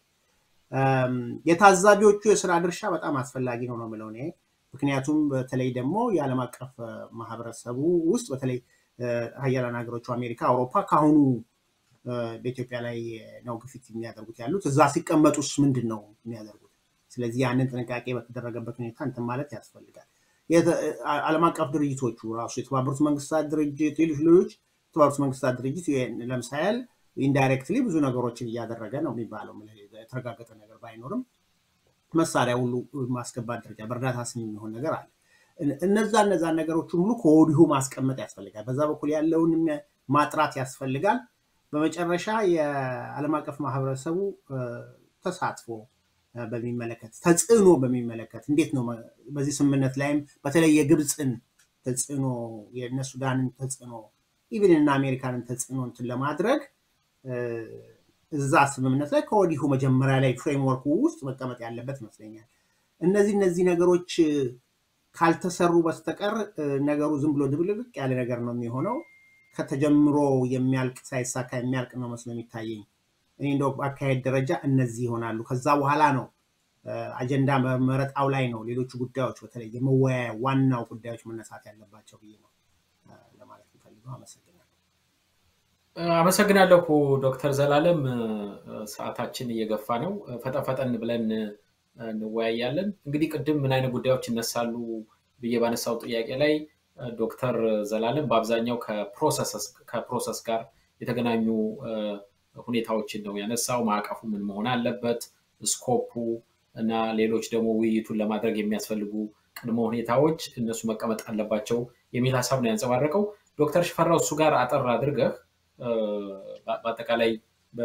የታዛቢዎቹ የስራ ድርሻ በጣም አስፈላጊ ነው ነው የምለው እኔ። ምክንያቱም በተለይ ደግሞ የዓለም አቀፍ ማህበረሰቡ ውስጥ በተለይ ሀያላን ሀገሮቹ አሜሪካ፣ አውሮፓ ከአሁኑ በኢትዮጵያ ላይ ነው ግፊት የሚያደርጉት ያሉት። እዛ ሲቀመጡስ ምንድን ነው የሚያደርጉት? ስለዚህ ያንን ጥንቃቄ በተደረገበት ሁኔታ እንትን ማለት ያስፈልጋል። ዓለም አቀፍ ድርጅቶቹ ራሱ የተባበሩት መንግስታት ድርጅት፣ ሌሎች ሌሎች የተባበሩት መንግስታት ድርጅት ለምሳሌ ኢንዳይሬክትሊ ብዙ ነገሮችን እያደረገ ነው የሚባለው የተረጋገጠ ነገር ባይኖርም መሳሪያ ሁሉ ማስገባት ደረጃ በእርዳታ ስም የሚሆን ነገር አለ። እነዛ እነዛን ነገሮችን ሁሉ ከወዲሁ ማስቀመጥ ያስፈልጋል። በዛ በኩል ያለውን ማጥራት ያስፈልጋል። በመጨረሻ የዓለም አቀፍ ማህበረሰቡ ተሳትፎ በሚመለከት ተጽዕኖ በሚመለከት እንዴት ነው በዚህ ስምምነት ላይም በተለይ የግብፅን ተጽዕኖ የእነ ሱዳንን ተጽዕኖ ኢቭን እና አሜሪካንን ተጽዕኖ እንትን ለማድረግ እዛ ስምምነት ላይ ከወዲሁ መጀመሪያ ላይ ፍሬምወርኩ ውስጥ መቀመጥ ያለበት ይመስለኛል። እነዚህ እነዚህ ነገሮች ካልተሰሩ በስተቀር ነገሩ ዝም ብሎ ድብልቅልቅ ያለ ነገር ነው የሚሆነው። ከተጀምሮ የሚያልቅ ሳይሳካ የሚያልቅ ነው መስሎ የሚታየኝ። እኔ እንደው በአካሄድ ደረጃ እነዚህ ይሆናሉ። ከዛ በኋላ ነው አጀንዳ መረጣው ላይ ነው ሌሎቹ ጉዳዮች በተለይ የመወያያ ዋናው ጉዳዮች መነሳት ያለባቸው ብዬ ነው ለማለት የምፈልገው። አመሰግናለሁ። አመሰግናለሁ ዶክተር ዘላለም። ሰዓታችን እየገፋ ነው። ፈጠን ፈጠን ብለን እንወያያለን። እንግዲህ ቅድም ምን አይነት ጉዳዮች ይነሳሉ ብዬ ባነሳው ጥያቄ ላይ ዶክተር ዘላለም በአብዛኛው ከፕሮሰስ ጋር የተገናኙ ሁኔታዎችን ነው ያነሳው። ማዕቀፉ ምን መሆን አለበት፣ ስኮፑ እና ሌሎች ደግሞ ውይይቱን ለማድረግ የሚያስፈልጉ ቅድመ ሁኔታዎች እነሱ መቀመጥ አለባቸው የሚል ሀሳብ ነው ያንጸባረቀው። ዶክተር ሽፈራው እሱ ጋር አጠር አድርገህ በአጠቃላይ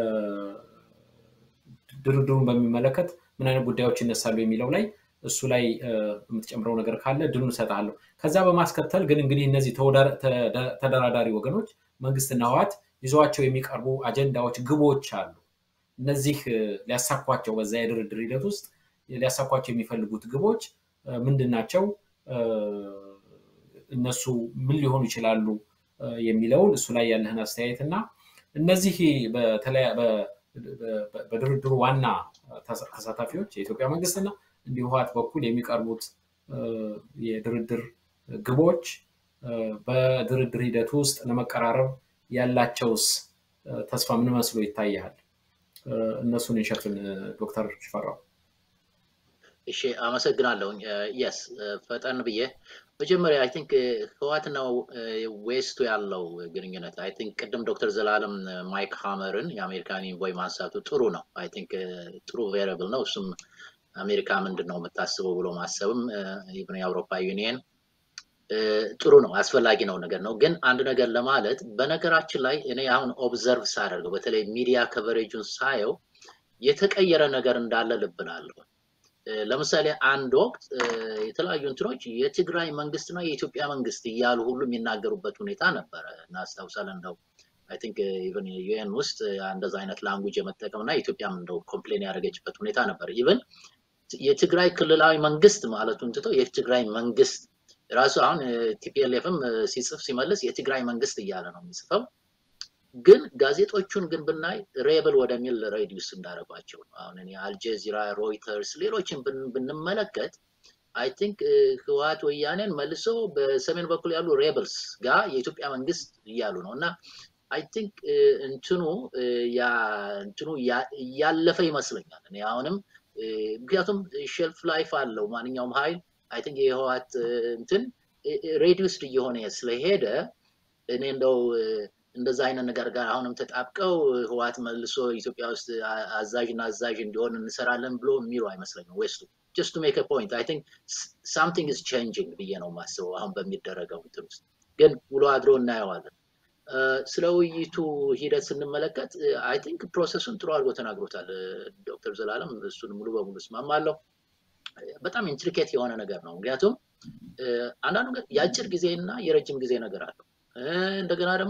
ድርድሩን በሚመለከት ምን አይነት ጉዳዮች ይነሳሉ የሚለው ላይ እሱ ላይ የምትጨምረው ነገር ካለ ድሉን እሰጥሃለሁ። ከዛ በማስከተል ግን እንግዲህ እነዚህ ተደራዳሪ ወገኖች መንግስትና ህወሓት ይዘዋቸው የሚቀርቡ አጀንዳዎች፣ ግቦች አሉ። እነዚህ ሊያሳኳቸው በዛ የድርድር ሂደት ውስጥ ሊያሳኳቸው የሚፈልጉት ግቦች ምንድን ናቸው? እነሱ ምን ሊሆኑ ይችላሉ የሚለውን እሱ ላይ ያለህን አስተያየት እና እነዚህ በድርድሩ ዋና ተሳታፊዎች የኢትዮጵያ መንግስትና እንዲሁ ህወሓት በኩል የሚቀርቡት የድርድር ግቦች በድርድር ሂደት ውስጥ ለመቀራረብ ያላቸውስ ተስፋ ምን መስሎ ይታያል? እነሱን እንሸፍን። ዶክተር ሽፈራው። እሺ፣ አመሰግናለሁኝ። የስ ፈጠን ብዬ መጀመሪያ አይ ቲንክ ህዋትና ዌስቱ ያለው ግንኙነት አይ ቲንክ ቅድም ዶክተር ዘላለም ማይክ ሃመርን የአሜሪካን ኢንቮይ ማንሳቱ ጥሩ ነው። አይ ቲንክ ጥሩ ቬሪብል ነው። እሱም አሜሪካ ምንድን ነው የምታስበው ብሎ ማሰብም ኢቭን የአውሮፓ ዩኒየን ጥሩ ነው፣ አስፈላጊ ነው ነገር ነው። ግን አንድ ነገር ለማለት በነገራችን ላይ እኔ አሁን ኦብዘርቭ ሳደርገው በተለይ ሚዲያ ከቨሬጁን ሳየው የተቀየረ ነገር እንዳለ ልብላለሁ። ለምሳሌ አንድ ወቅት የተለያዩ እንትኖች የትግራይ መንግስትና የኢትዮጵያ መንግስት እያሉ ሁሉ የሚናገሩበት ሁኔታ ነበረ። እናስታውሳለን እንደው አይ ቲንክ ኢቨን ዩኤን ውስጥ እንደዛ አይነት ላንጉጅ የመጠቀም እና ኢትዮጵያም እንደው ኮምፕሌን ያደረገችበት ሁኔታ ነበር። ኢቨን የትግራይ ክልላዊ መንግስት ማለቱን ትተው የትግራይ መንግስት ራሱ አሁን ቲፒኤልኤፍም ሲጽፍ ሲመልስ የትግራይ መንግስት እያለ ነው የሚጽፈው። ግን ጋዜጦቹን ግን ብናይ ሬብል ወደሚል ሬዲዩስ እንዳደረጓቸው ነው። አሁን እኔ አልጀዚራ፣ ሮይተርስ፣ ሌሎችን ብንመለከት አይ ቲንክ ህወሓት ወያኔን መልሶ በሰሜን በኩል ያሉ ሬበልስ ጋር የኢትዮጵያ መንግስት እያሉ ነው እና አይ ቲንክ እንትኑ ያ እንትኑ ያለፈ ይመስለኛል። እኔ አሁንም ምክንያቱም ሼልፍ ላይፍ አለው ማንኛውም ኃይል አይ ቲንክ የህወሓት እንትን ሬዲዩስድ እየሆነ ስለሄደ እኔ እንደው እንደዛ አይነት ነገር ጋር አሁንም ተጣብቀው ህወሓት መልሶ ኢትዮጵያ ውስጥ አዛዥ እና አዛዥ እንዲሆን እንሰራለን ብሎ የሚሉ አይመስለኝም ዌስቱ just to make a point I think something is changing ብዬ ነው የማስበው አሁን በሚደረገው እንትን ውስጥ ግን ውሎ አድሮ እናየዋለን። ስለ ውይይቱ ሂደት ስንመለከት አይ ቲንክ ፕሮሰሱን ጥሩ አድርጎ ተናግሮታል ዶክተር ዘላለም እሱን ሙሉ በሙሉ እስማማለሁ። በጣም ኢንትሪኬት የሆነ ነገር ነው። ምክንያቱም አንዳንዱ ነገር የአጭር ጊዜ እና የረጅም ጊዜ ነገር አለው። እንደገና ደግሞ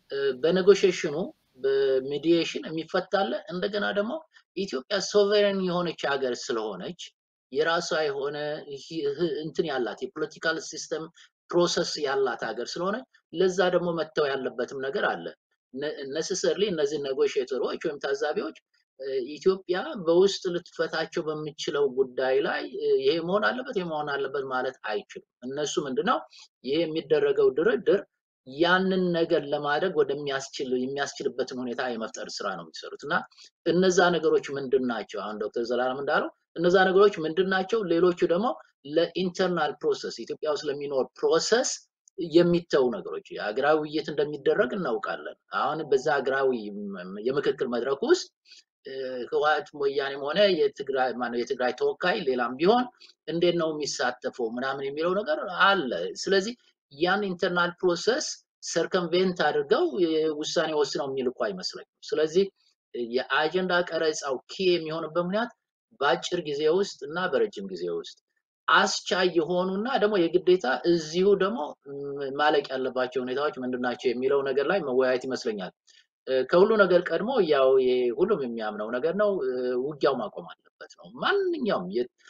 በኔጎሽሽኑ በሚዲዬሽን የሚፈታለ እንደገና ደግሞ ኢትዮጵያ ሶቨሬን የሆነች ሀገር ስለሆነች የራሷ የሆነ እንትን ያላት የፖለቲካል ሲስተም ፕሮሰስ ያላት ሀገር ስለሆነ ለዛ ደግሞ መተው ያለበትም ነገር አለ። ነሰሰርሊ እነዚህ ኔጎሽተሮች ወይም ታዛቢዎች ኢትዮጵያ በውስጥ ልትፈታቸው በሚችለው ጉዳይ ላይ ይሄ መሆን አለበት ይሄ መሆን አለበት ማለት አይችሉም። እነሱ ምንድነው ይሄ የሚደረገው ድርድር ያንን ነገር ለማድረግ ወደሚያስችል የሚያስችልበትን ሁኔታ የመፍጠር ስራ ነው የሚሰሩት እና እነዛ ነገሮች ምንድን ናቸው? አሁን ዶክተር ዘላለም እንዳለው እነዛ ነገሮች ምንድን ናቸው? ሌሎቹ ደግሞ ለኢንተርናል ፕሮሰስ ኢትዮጵያ ውስጥ ለሚኖር ፕሮሰስ የሚተው ነገሮች የሀገራዊ ውይይት እንደሚደረግ እናውቃለን። አሁን በዛ ሀገራዊ የምክክር መድረክ ውስጥ ህወሓት ወያኔም ሆነ የትግራይ ማነው የትግራይ ተወካይ ሌላም ቢሆን እንዴት ነው የሚሳተፈው ምናምን የሚለው ነገር አለ። ስለዚህ ያን ኢንተርናል ፕሮሰስ ሰርከምቬንት አድርገው ውሳኔ ወስነው የሚልኩ አይመስለኝም። ስለዚህ የአጀንዳ ቀረጻው ኪ የሚሆንበት ምክንያት በአጭር ጊዜ ውስጥ እና በረጅም ጊዜ ውስጥ አስቻይ የሆኑና ደግሞ የግዴታ እዚሁ ደግሞ ማለቅ ያለባቸው ሁኔታዎች ምንድናቸው የሚለው ነገር ላይ መወያየት ይመስለኛል። ከሁሉ ነገር ቀድሞ ያው ሁሉም የሚያምነው ነገር ነው፣ ውጊያው ማቆም አለበት ነው። ማንኛውም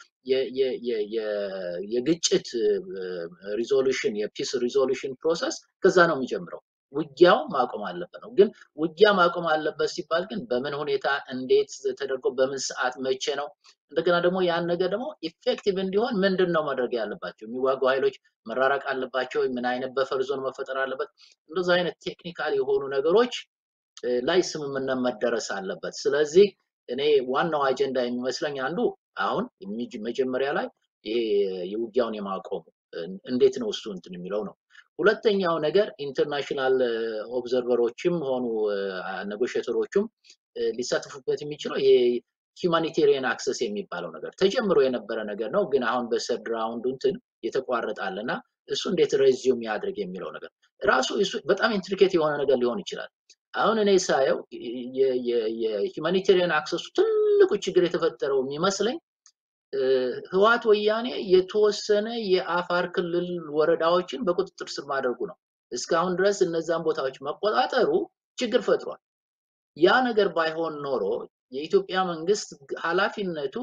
የግጭት ሪዞሉሽን የፒስ ሪዞሉሽን ፕሮሰስ ከዛ ነው የሚጀምረው። ውጊያው ማቆም አለበት ነው። ግን ውጊያ ማቆም አለበት ሲባል ግን በምን ሁኔታ፣ እንዴት ተደርጎ፣ በምን ሰዓት፣ መቼ ነው? እንደገና ደግሞ ያን ነገር ደግሞ ኢፌክቲቭ እንዲሆን ምንድን ነው ማድረግ ያለባቸው? የሚዋጉ ኃይሎች መራራቅ አለባቸው? ምን አይነት በፈር ዞን መፈጠር አለበት? እንደዚ አይነት ቴክኒካል የሆኑ ነገሮች ላይ ስምምነት መደረስ አለበት። ስለዚህ እኔ ዋናው አጀንዳ የሚመስለኝ አንዱ አሁን መጀመሪያ ላይ ይሄ የውጊያውን የማቆሙ እንዴት ነው እሱ እንትን የሚለው ነው። ሁለተኛው ነገር ኢንተርናሽናል ኦብዘርቨሮችም ሆኑ ኔጎሽተሮቹም ሊሳተፉበት የሚችለው ይሄ ሂውማኒቴሪያን አክሰስ የሚባለው ነገር ተጀምሮ የነበረ ነገር ነው። ግን አሁን በሰርድ ራውንዱ እንትን የተቋረጠ አለ እና እሱ እንዴት ሬዚዩም ያድርግ የሚለው ነገር ራሱ እሱ በጣም ኢንትሪኬት የሆነ ነገር ሊሆን ይችላል። አሁን እኔ ሳየው የሂውማኒቴሪያን አክሰሱ ትልቁ ችግር የተፈጠረው የሚመስለኝ ህወሓት ወያኔ የተወሰነ የአፋር ክልል ወረዳዎችን በቁጥጥር ስር ማድረጉ ነው። እስካሁን ድረስ እነዛን ቦታዎች መቆጣጠሩ ችግር ፈጥሯል። ያ ነገር ባይሆን ኖሮ የኢትዮጵያ መንግስት ኃላፊነቱ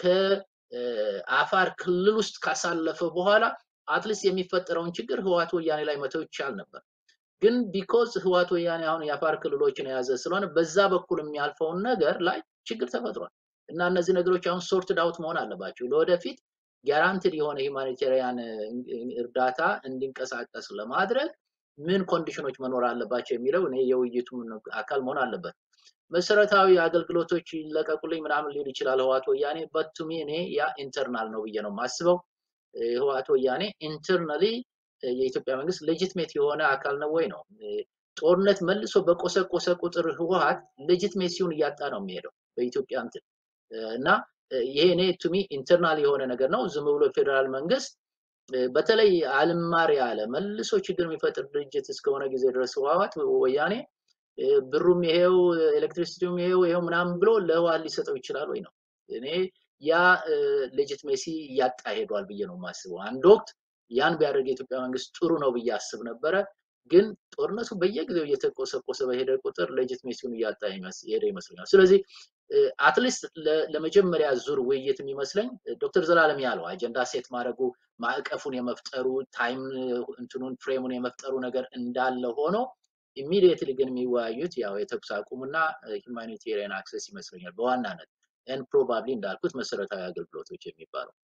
ከአፋር ክልል ውስጥ ካሳለፈ በኋላ አትሊስት የሚፈጠረውን ችግር ህወሓት ወያኔ ላይ መተው ይቻል ነበር። ግን ቢኮዝ ህወሓት ወያኔ አሁን የአፋር ክልሎችን የያዘ ስለሆነ በዛ በኩል የሚያልፈውን ነገር ላይ ችግር ተፈጥሯል እና እነዚህ ነገሮች አሁን ሶርትድ አውት መሆን አለባቸው። ለወደፊት ጋራንትድ የሆነ ሂውማኒቴሪያን እርዳታ እንዲንቀሳቀስ ለማድረግ ምን ኮንዲሽኖች መኖር አለባቸው የሚለው እኔ የውይይቱ አካል መሆን አለበት። መሰረታዊ አገልግሎቶች ይለቀቁልኝ ምናምን ሊል ይችላል ህወሓት ወያኔ በቱሚ እኔ ያ ኢንተርናል ነው ብዬ ነው የማስበው። ህወሓት ወያኔ ኢንተርናሊ የኢትዮጵያ መንግስት ሌጂትሜት የሆነ አካል ነው ወይ ነው። ጦርነት መልሶ በቆሰቆሰ ቁጥር ህወሓት ሌጂትሜሲውን እያጣ ነው የሚሄደው በኢትዮጵያ እንትን እና ይሄ እኔ ቱሚ ኢንተርናል የሆነ ነገር ነው። ዝም ብሎ ፌዴራል መንግስት በተለይ አልማር ያለ መልሶ ችግር የሚፈጥር ድርጅት እስከሆነ ጊዜ ድረስ ህወሓት ወያኔ ብሩም ይሄው ኤሌክትሪሲቲውም ይሄው ይሄው ምናምን ብሎ ለህወሓት ሊሰጠው ይችላል ወይ ነው። እኔ ያ ሌጂትሜሲ እያጣ ሄዷል ብዬ ነው የማስበው። አንድ ወቅት ያን ቢያደርግ የኢትዮጵያ መንግስት ጥሩ ነው ብዬ አስብ ነበረ። ግን ጦርነቱ በየጊዜው እየተቆሰቆሰ በሄደ ቁጥር ሌጂትሜሲውን እያጣ ሄደ ይመስለኛል። ስለዚህ አትሊስት ለመጀመሪያ ዙር ውይይት የሚመስለኝ ዶክተር ዘላለም ያለው አጀንዳ ሴት ማድረጉ ማዕቀፉን የመፍጠሩ ታይም እንትኑን ፍሬሙን የመፍጠሩ ነገር እንዳለ ሆኖ ኢሚዲየትሊ ግን የሚወያዩት ያው የተኩስ አቁምና ሂውማኒቴሪያን አክሰስ ይመስለኛል በዋናነት ኤን ፕሮባብሊ እንዳልኩት መሰረታዊ አገልግሎቶች የሚባለው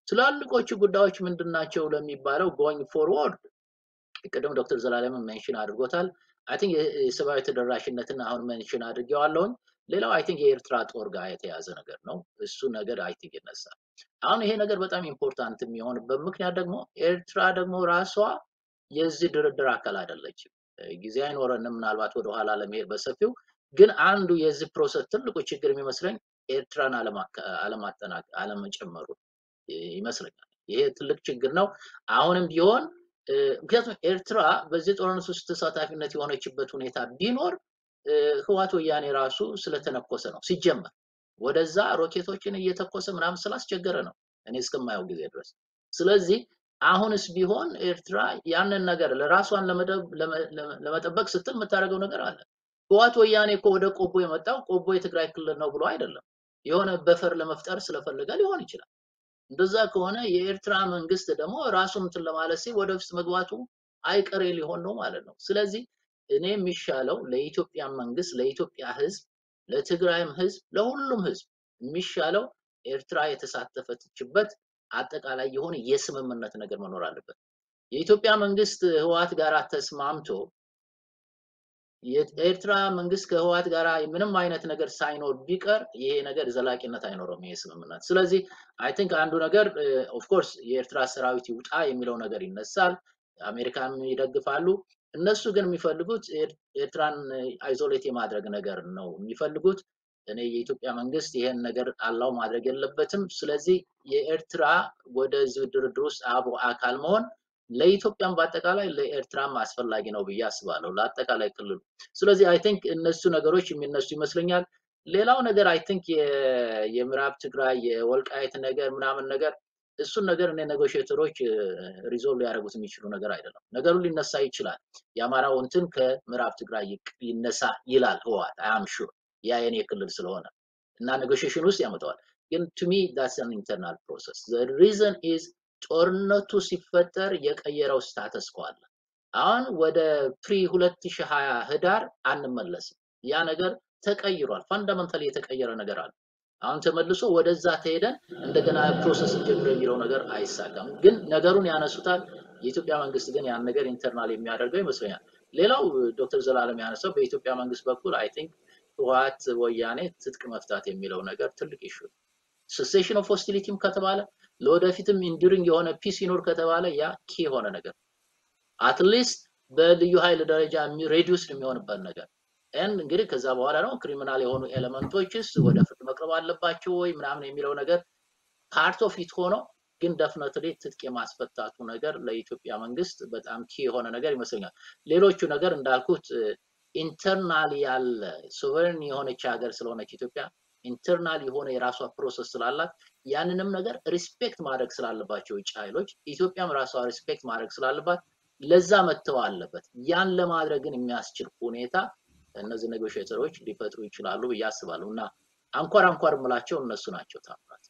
ትላልቆቹ ጉዳዮች ምንድን ናቸው ለሚባለው ጎይንግ ፎርወርድ ቅድም ዶክተር ዘላለም ሜንሽን አድርጎታል። አይ ቲንክ የሰብአዊ ተደራሽነትን አሁን ሜንሽን አድርጌዋለሁኝ። ሌላው አይ ቲንክ የኤርትራ ጦር ጋር የተያዘ ነገር ነው። እሱ ነገር አይ ቲንክ ይነሳል። አሁን ይሄ ነገር በጣም ኢምፖርታንት የሚሆንበት ምክንያት ደግሞ ኤርትራ ደግሞ ራሷ የዚህ ድርድር አካል አይደለችም። ጊዜ አይኖረንም ምናልባት ወደኋላ ለመሄድ በሰፊው ግን አንዱ የዚህ ፕሮሰስ ትልቁ ችግር የሚመስለኝ ኤርትራን አለመጨመሩ ይመስለኛል። ይሄ ትልቅ ችግር ነው። አሁንም ቢሆን ምክንያቱም ኤርትራ በዚህ ጦርነት ውስጥ ተሳታፊነት የሆነችበት ሁኔታ ቢኖር ህዋት ወያኔ ራሱ ስለተነኮሰ ነው ሲጀመር ወደዛ ሮኬቶችን እየተኮሰ ምናምን ስላስቸገረ ነው እኔ እስከማየው ጊዜ ድረስ። ስለዚህ አሁንስ ቢሆን ኤርትራ ያንን ነገር ለራሷን ለመጠበቅ ስትል የምታደርገው ነገር አለ። ህዋት ወያኔ እኮ ወደ ቆቦ የመጣው ቆቦ የትግራይ ክልል ነው ብሎ አይደለም። የሆነ በፈር ለመፍጠር ስለፈለገ ሊሆን ይችላል። እንደዛ ከሆነ የኤርትራ መንግስት ደግሞ ራሱን እንትን ለማለት ሲል ወደ ውስጥ መግባቱ አይቀሬ ሊሆን ነው ማለት ነው። ስለዚህ እኔ የሚሻለው ለኢትዮጵያ መንግስት፣ ለኢትዮጵያ ህዝብ፣ ለትግራይም ህዝብ፣ ለሁሉም ህዝብ የሚሻለው ኤርትራ የተሳተፈችበት አጠቃላይ የሆነ የስምምነት ነገር መኖር አለበት። የኢትዮጵያ መንግስት ህወሓት ጋር ተስማምቶ የኤርትራ መንግስት ከህወሓት ጋር ምንም አይነት ነገር ሳይኖር ቢቀር ይሄ ነገር ዘላቂነት አይኖረውም ይሄ ስምምነት። ስለዚህ አይ ቲንክ አንዱ ነገር ኦፍኮርስ የኤርትራ ሰራዊት ይውጣ የሚለው ነገር ይነሳል። አሜሪካን ይደግፋሉ። እነሱ ግን የሚፈልጉት ኤርትራን አይዞሌት የማድረግ ነገር ነው የሚፈልጉት። እኔ የኢትዮጵያ መንግስት ይሄን ነገር አላው ማድረግ የለበትም። ስለዚህ የኤርትራ ወደዚህ ድርድር ውስጥ አብሮ አካል መሆን ለኢትዮጵያም በአጠቃላይ ለኤርትራም አስፈላጊ ነው ብዬ አስባለሁ፣ ለአጠቃላይ ክልሉ። ስለዚህ አይ ቲንክ እነሱ ነገሮች የሚነሱ ይመስለኛል። ሌላው ነገር አይ ቲንክ የምዕራብ ትግራይ የወልቃየት ነገር ምናምን ነገር እሱን ነገር እኔ ኔጎሽተሮች ሪዞልቭ ሊያደርጉት የሚችሉ ነገር አይደለም። ነገሩ ሊነሳ ይችላል። የአማራው እንትን ከምዕራብ ትግራይ ይነሳ ይላል ህወሓት አም ሹር ያ የኔ ክልል ስለሆነ እና ኔጎሽሽን ውስጥ ያመጣዋል። ግን ቱ ሚ ዳትስ አን ኢንተርናል ፕሮሰስ ዘ ሪዘን ኢዝ ጦርነቱ ሲፈጠር የቀየረው ስታተስ ኮ አለ። አሁን ወደ ፕሪ 2020 ህዳር አንመለስም። ያ ነገር ተቀይሯል። ፋንዳመንታሊ የተቀየረ ነገር አለ። አሁን ተመልሶ ወደዛ ተሄደን እንደገና ፕሮሰስ ጀምሮ የሚለው ነገር አይሳካም። ግን ነገሩን ያነሱታል። የኢትዮጵያ መንግስት ግን ያን ነገር ኢንተርናል የሚያደርገው ይመስለኛል። ሌላው ዶክተር ዘላለም ያነሳው በኢትዮጵያ መንግስት በኩል አይ ቲንክ ህወሓት ወያኔ ትጥቅ መፍታት የሚለው ነገር ትልቅ ኢሹ ሴሴሽን ኦፍ ሆስቲሊቲም ከተባለ ለወደፊትም ኢንዱሪንግ የሆነ ፒስ ይኖር ከተባለ ያ ኪ የሆነ ነገር አትሊስት በልዩ ኃይል ደረጃ ሬዲዩስ የሚሆንበት ነገር ኤንድ እንግዲህ ከዛ በኋላ ነው ክሪሚናል የሆኑ ኤሌመንቶችስ ወደ ፍርድ መቅረብ አለባቸው ወይ ምናምን የሚለው ነገር ፓርት ኦፍ ኢት ሆኖ ግን ደፍነትሊ ትጥቅ የማስፈታቱ ነገር ለኢትዮጵያ መንግስት በጣም ኪ የሆነ ነገር ይመስለኛል። ሌሎቹ ነገር እንዳልኩት ኢንተርናል ያለ ሶቨሬን የሆነች ሀገር ስለሆነች ኢትዮጵያ ኢንተርናል የሆነ የራሷ ፕሮሰስ ስላላት ያንንም ነገር ሪስፔክት ማድረግ ስላለባቸው ውጭ ኃይሎች ኢትዮጵያም ራሷ ሪስፔክት ማድረግ ስላለባት ለዛ መተው አለበት። ያን ለማድረግ ግን የሚያስችል ሁኔታ እነዚህ ኔጎሽተሮች ሊፈጥሩ ይችላሉ ብዬ አስባለሁ እና አንኳር አንኳር የምላቸው እነሱ ናቸው። ታምራት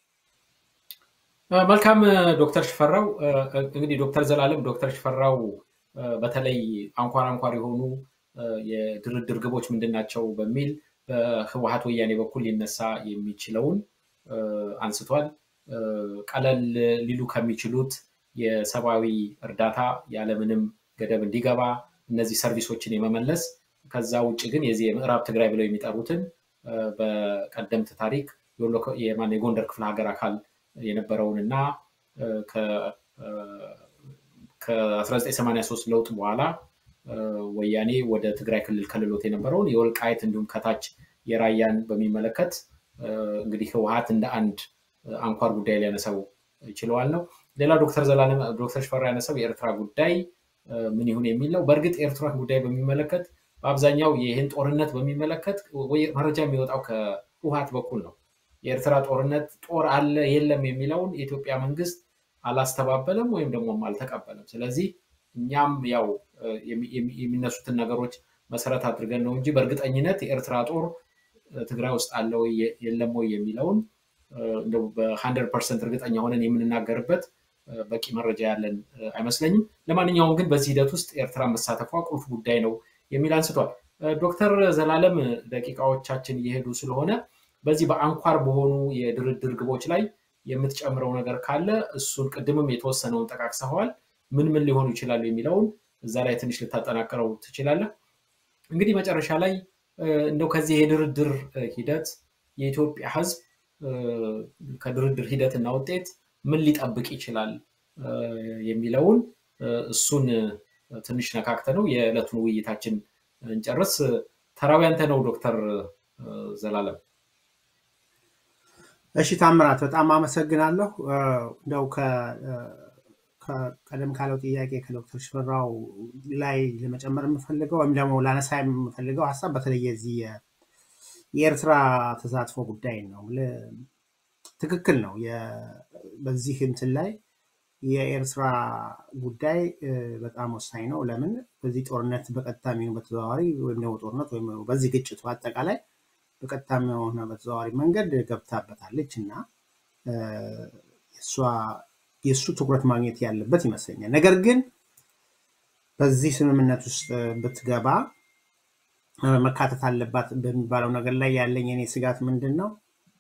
መልካም ዶክተር ሽፈራው እንግዲህ ዶክተር ዘላለም ዶክተር ሽፈራው በተለይ አንኳር አንኳር የሆኑ የድርድር ግቦች ምንድን ናቸው በሚል በህወሀት ወያኔ በኩል ሊነሳ የሚችለውን አንስቷል። ቀለል ሊሉ ከሚችሉት የሰብአዊ እርዳታ ያለምንም ገደብ እንዲገባ እነዚህ ሰርቪሶችን የመመለስ ከዛ ውጭ ግን የዚህ የምዕራብ ትግራይ ብለው የሚጠሩትን በቀደምት ታሪክ የጎንደር ክፍለ ሀገር አካል የነበረውን እና ከ1983 ለውጥ በኋላ ወያኔ ወደ ትግራይ ክልል ከልሎት የነበረውን የወልቃየት እንዲሁም ከታች የራያን በሚመለከት እንግዲህ ህወሀት እንደ አንድ አንኳር ጉዳይ ሊያነሳው ይችለዋል ነው። ሌላ ዶክተር ዘላለም ዶክተር ሽፈራ ያነሳው የኤርትራ ጉዳይ ምን ይሁን የሚል ነው። በእርግጥ የኤርትራ ጉዳይ በሚመለከት በአብዛኛው ይህን ጦርነት በሚመለከት መረጃ የሚወጣው ከህወሀት በኩል ነው። የኤርትራ ጦርነት ጦር አለ የለም የሚለውን የኢትዮጵያ መንግስት አላስተባበለም ወይም ደግሞ አልተቀበለም። ስለዚህ እኛም ያው የሚነሱትን ነገሮች መሰረት አድርገን ነው እንጂ በእርግጠኝነት የኤርትራ ጦር ትግራይ ውስጥ አለ ወይ የለም ወይ የሚለውን በሀንድረድ ፐርሰንት እርግጠኛ ሆነን የምንናገርበት በቂ መረጃ ያለን አይመስለኝም። ለማንኛውም ግን በዚህ ሂደት ውስጥ ኤርትራ መሳተፏ ቁልፍ ጉዳይ ነው የሚል አንስቷል። ዶክተር ዘላለም ደቂቃዎቻችን እየሄዱ ስለሆነ በዚህ በአንኳር በሆኑ የድርድር ግቦች ላይ የምትጨምረው ነገር ካለ እሱን ቅድምም የተወሰነውን ጠቃቅሰኸዋል። ምን ምን ሊሆኑ ይችላሉ የሚለውን እዛ ላይ ትንሽ ልታጠናቅረው ትችላለህ። እንግዲህ መጨረሻ ላይ እንደው ከዚህ የድርድር ሂደት የኢትዮጵያ ሕዝብ ከድርድር ሂደትና ውጤት ምን ሊጠብቅ ይችላል የሚለውን እሱን ትንሽ ነካክተ ነው የዕለቱን ውይይታችን እንጨርስ። ተራዊ አንተ ነው ዶክተር ዘላለም። እሺ ታምራት፣ በጣም አመሰግናለሁ። እንደው ቀደም ካለው ጥያቄ ከዶክተር ሽፈራው ላይ ለመጨመር የምፈልገው ወይም ደግሞ ላነሳ የምፈልገው ሀሳብ በተለይ የዚህ የኤርትራ ተሳትፎ ጉዳይ ነው። ትክክል ነው። በዚህ እንትን ላይ የኤርትራ ጉዳይ በጣም ወሳኝ ነው። ለምን በዚህ ጦርነት በቀጥታ የሚሆን በተዘዋዋሪ ወይም ደግሞ ጦርነት ወይም በዚህ ግጭት በአጠቃላይ በቀጥታ የሆነ በተዘዋዋሪ መንገድ ገብታበታለች እና የእሱ ትኩረት ማግኘት ያለበት ይመስለኛል። ነገር ግን በዚህ ስምምነት ውስጥ ብትገባ መካተት አለባት በሚባለው ነገር ላይ ያለኝ የኔ ስጋት ምንድን ነው?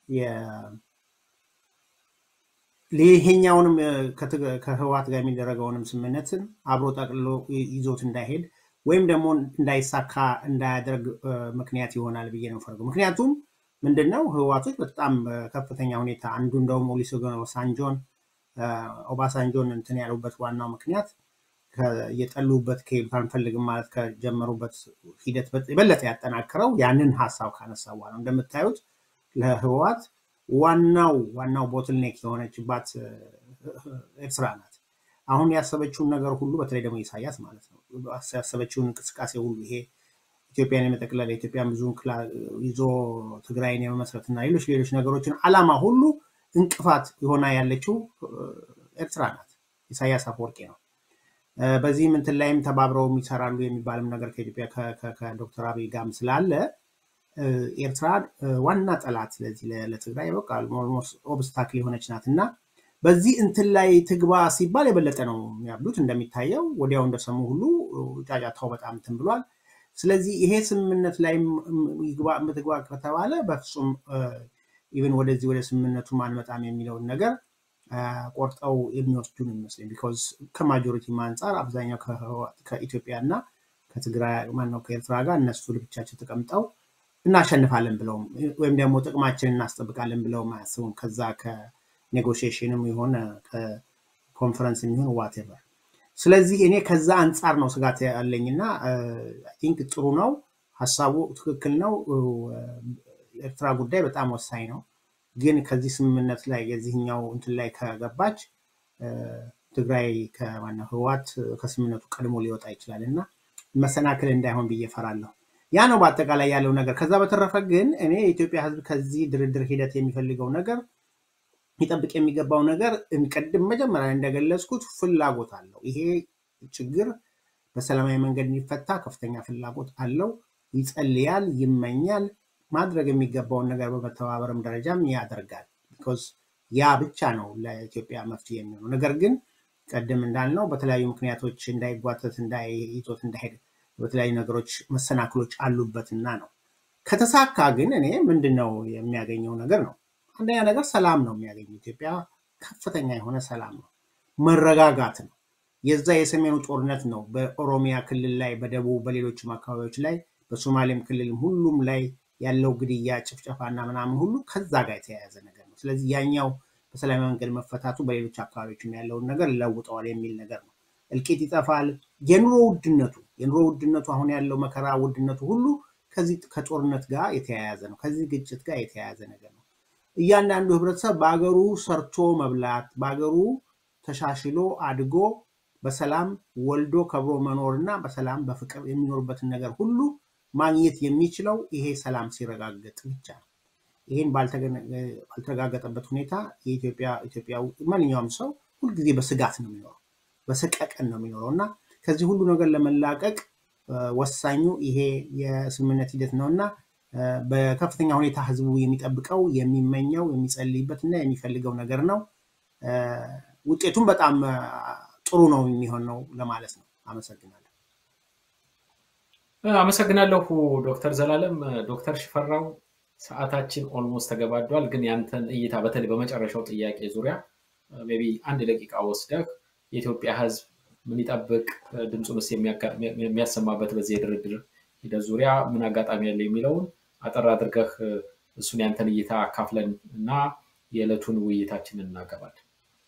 ይሄኛውንም ከህወሓት ጋር የሚደረገውንም ስምምነትን አብሮ ጠቅልሎ ይዞት እንዳይሄድ ወይም ደግሞ እንዳይሳካ እንዳያደርግ ምክንያት ይሆናል ብዬ ነው ፈርገው። ምክንያቱም ምንድን ነው ህወሓቶች በጣም ከፍተኛ ሁኔታ አንዱ እንደውም ኦሉሴጉን ኦባሳንጆን ኦባሳንጆን እንትን ያሉበት ዋናው ምክንያት የጠሉበት ከሄዱት አንፈልግም ማለት ከጀመሩበት ሂደት የበለጠ ያጠናክረው ያንን ሀሳብ ካነሳ በኋላ እንደምታዩት ለህወሓት ዋናው ዋናው ቦትልኔክ የሆነችባት ኤርትራ ናት። አሁን ያሰበችውን ነገር ሁሉ በተለይ ደግሞ ኢሳያስ ማለት ነው ያሰበችውን እንቅስቃሴ ሁሉ ይሄ ኢትዮጵያን የመጠቅለል ኢትዮጵያን ብዙ ይዞ ትግራይን የመመስረት እና ሌሎች ሌሎች ነገሮችን አላማ ሁሉ እንቅፋት የሆና ያለችው ኤርትራ ናት። ኢሳያስ አፈወርቂ ነው። በዚህም እንትን ላይም ተባብረው ይሰራሉ የሚባልም ነገር ከኢትዮጵያ ከዶክተር አብይ ጋርም ስላለ ኤርትራ ዋና ጠላት ስለዚህ ለትግራይ በቃ ኦብስታክል የሆነች ናት እና በዚህ እንትን ላይ ትግባ ሲባል የበለጠ ነው የሚያብሉት። እንደሚታየው ወዲያው እንደሰሙ ሁሉ ጫጫታው በጣም እንትን ብሏል። ስለዚህ ይሄ ስምምነት ላይ ትግባ ከተባለ በፍጹም ኢቨን ወደዚህ ወደ ስምምነቱ አንመጣም የሚለውን ነገር ቆርጠው የሚወስዱ ነው የሚመስለኝ። ቢኮዝ ከማጆሪቲ አንጻር አብዛኛው ከኢትዮጵያ እና ከትግራይ ማነው ከኤርትራ ጋር እነሱ ለብቻቸው ተቀምጠው እናሸንፋለን ብለውም ወይም ደግሞ ጥቅማችንን እናስጠብቃለን ብለውም አያስቡም። ከዛ ከኔጎሽሽንም የሆነ ከኮንፈረንስ የሚሆን ዋቴቨር። ስለዚህ እኔ ከዛ አንጻር ነው ስጋት ያለኝ እና ቲንክ ጥሩ ነው ሀሳቡ ትክክል ነው። ኤርትራ ጉዳይ በጣም ወሳኝ ነው። ግን ከዚህ ስምምነት ላይ የዚህኛው እንትን ላይ ከገባች ትግራይ ከማነው ህወሓት ከስምምነቱ ቀድሞ ሊወጣ ይችላል እና መሰናክል እንዳይሆን ብዬ ፈራለሁ። ያ ነው በአጠቃላይ ያለው ነገር። ከዛ በተረፈ ግን እኔ የኢትዮጵያ ህዝብ ከዚህ ድርድር ሂደት የሚፈልገው ነገር ሊጠብቅ የሚገባው ነገር ቅድም መጀመሪያ እንደገለጽኩት ፍላጎት አለው። ይሄ ችግር በሰላማዊ መንገድ እንዲፈታ ከፍተኛ ፍላጎት አለው። ይጸልያል፣ ይመኛል። ማድረግ የሚገባውን ነገር በመተባበርም ደረጃም ያደርጋል። ቢኮዝ ያ ብቻ ነው ለኢትዮጵያ መፍትሄ የሚሆነው። ነገር ግን ቀደም እንዳልነው በተለያዩ ምክንያቶች እንዳይጓተት እንዳይዞት እንዳይሄድ በተለያዩ ነገሮች መሰናክሎች አሉበትና ነው። ከተሳካ ግን እኔ ምንድን ነው የሚያገኘው ነገር ነው። አንደኛ ነገር ሰላም ነው የሚያገኘው። ኢትዮጵያ ከፍተኛ የሆነ ሰላም ነው፣ መረጋጋት ነው። የዛ የሰሜኑ ጦርነት ነው በኦሮሚያ ክልል ላይ፣ በደቡብ በሌሎችም አካባቢዎች ላይ፣ በሶማሌም ክልልም ሁሉም ላይ ያለው ግድያ፣ ጭፍጨፋና ምናምን ሁሉ ከዛ ጋር የተያያዘ ነገር ነው። ስለዚህ ያኛው በሰላማዊ መንገድ መፈታቱ በሌሎች አካባቢዎችም ያለውን ነገር ለውጠዋል የሚል ነገር ነው። እልቂት ይጠፋል። የኑሮ ውድነቱ የኑሮ ውድነቱ አሁን ያለው መከራ ውድነቱ ሁሉ ከዚህ ከጦርነት ጋር የተያያዘ ነው። ከዚህ ግጭት ጋር የተያያዘ ነገር ነው። እያንዳንዱ ህብረተሰብ በአገሩ ሰርቶ መብላት በአገሩ ተሻሽሎ አድጎ በሰላም ወልዶ ከብሮ መኖር እና በሰላም በፍቅር የሚኖርበትን ነገር ሁሉ ማግኘት የሚችለው ይሄ ሰላም ሲረጋገጥ ብቻ ነው። ይህን ባልተረጋገጠበት ሁኔታ የኢትዮጵያ ኢትዮጵያ ማንኛውም ሰው ሁልጊዜ በስጋት ነው የሚኖረው፣ በሰቀቀን ነው የሚኖረው እና ከዚህ ሁሉ ነገር ለመላቀቅ ወሳኙ ይሄ የስምምነት ሂደት ነው እና በከፍተኛ ሁኔታ ህዝቡ የሚጠብቀው የሚመኘው የሚጸልይበት እና የሚፈልገው ነገር ነው። ውጤቱም በጣም ጥሩ ነው የሚሆነው ለማለት ነው። አመሰግናለሁ። አመሰግናለሁ ዶክተር ዘላለም። ዶክተር ሽፈራው ሰዓታችን ኦልሞስት ተገባዷል። ግን ያንተን እይታ በተለይ በመጨረሻው ጥያቄ ዙሪያ ሜይ ቢ አንድ ደቂቃ ወስደህ የኢትዮጵያ ሕዝብ ምን ይጠብቅ፣ ድምፁንስ የሚያሰማበት በዚህ የድርድር ሂደት ዙሪያ ምን አጋጣሚ ያለ የሚለውን አጠር አድርገህ እሱን ያንተን እይታ አካፍለን እና የዕለቱን ውይይታችንን እናገባለን።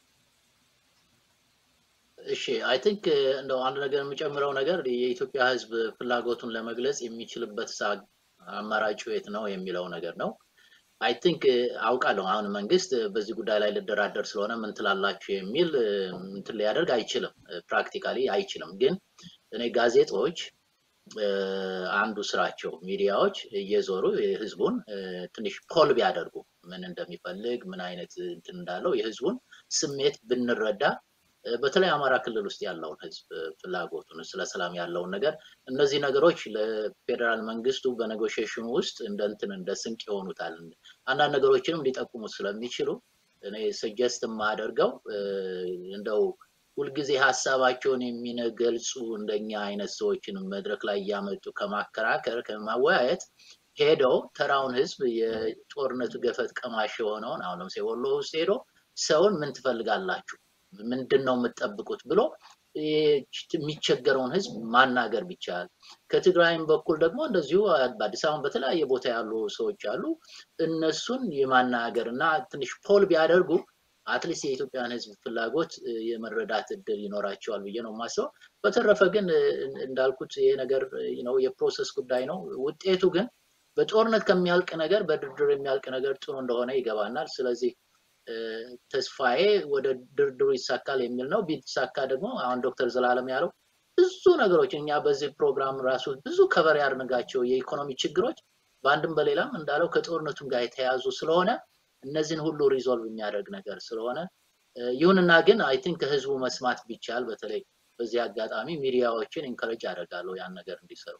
እሺ አይ ቲንክ እንደው አንድ ነገር የሚጨምረው ነገር የኢትዮጵያ ህዝብ ፍላጎቱን ለመግለጽ የሚችልበት አማራጭ የት ነው የሚለው ነገር ነው። አይ ቲንክ አውቃለሁ አሁን መንግስት በዚህ ጉዳይ ላይ ልደራደር ስለሆነ ምን ትላላችሁ የሚል እንትን ሊያደርግ አይችልም፣ ፕራክቲካሊ አይችልም። ግን እኔ ጋዜጦች አንዱ ስራቸው ሚዲያዎች እየዞሩ ህዝቡን ትንሽ ፖል ቢያደርጉ ምን እንደሚፈልግ ምን አይነት እንትን እንዳለው የህዝቡን ስሜት ብንረዳ በተለይ አማራ ክልል ውስጥ ያለውን ህዝብ ፍላጎቱን ስለ ሰላም ያለውን ነገር እነዚህ ነገሮች ለፌዴራል መንግስቱ በኔጎሽሽኑ ውስጥ እንደ እንትን እንደ ስንቅ ይሆኑታል። አንዳንድ ነገሮችንም ሊጠቁሙ ስለሚችሉ እኔ ሰጀስት የማደርገው እንደው ሁልጊዜ ሀሳባቸውን የሚገልጹ እንደኛ አይነት ሰዎችን መድረክ ላይ እያመጡ ከማከራከር ከማወያየት ሄደው ተራውን ህዝብ የጦርነቱ ገፈት ቀማሽ የሆነውን አሁን ለምሳሌ ወሎ ውስጥ ሄዶ ሰውን ምን ትፈልጋላችሁ ምንድን ነው የምትጠብቁት ብሎ የሚቸገረውን ህዝብ ማናገር ቢቻል፣ ከትግራይም በኩል ደግሞ እንደዚሁ በአዲስ አበባ በተለያየ ቦታ ያሉ ሰዎች አሉ። እነሱን የማናገር እና ትንሽ ፖል ቢያደርጉ አትሊስት የኢትዮጵያን ህዝብ ፍላጎት የመረዳት እድል ይኖራቸዋል ብዬ ነው የማስበው። በተረፈ ግን እንዳልኩት ይሄ ነገር ነው የፕሮሰስ ጉዳይ ነው። ውጤቱ ግን በጦርነት ከሚያልቅ ነገር በድርድር የሚያልቅ ነገር ጥሩ እንደሆነ ይገባናል። ስለዚህ ተስፋዬ ወደ ድርድሩ ይሳካል የሚል ነው። ቢሳካ ደግሞ አሁን ዶክተር ዘላለም ያለው ብዙ ነገሮች እኛ በዚህ ፕሮግራም ራሱ ብዙ ከበር ያድርጋቸው የኢኮኖሚ ችግሮች በአንድም በሌላም እንዳለው ከጦርነቱም ጋር የተያያዙ ስለሆነ እነዚህን ሁሉ ሪዞልቭ የሚያደርግ ነገር ስለሆነ ይሁንና ግን አይ ቲንክ ከህዝቡ መስማት ቢቻል በተለይ በዚህ አጋጣሚ ሚዲያዎችን ኢንከረጅ ያደርጋለሁ ያን ነገር እንዲሰሩ።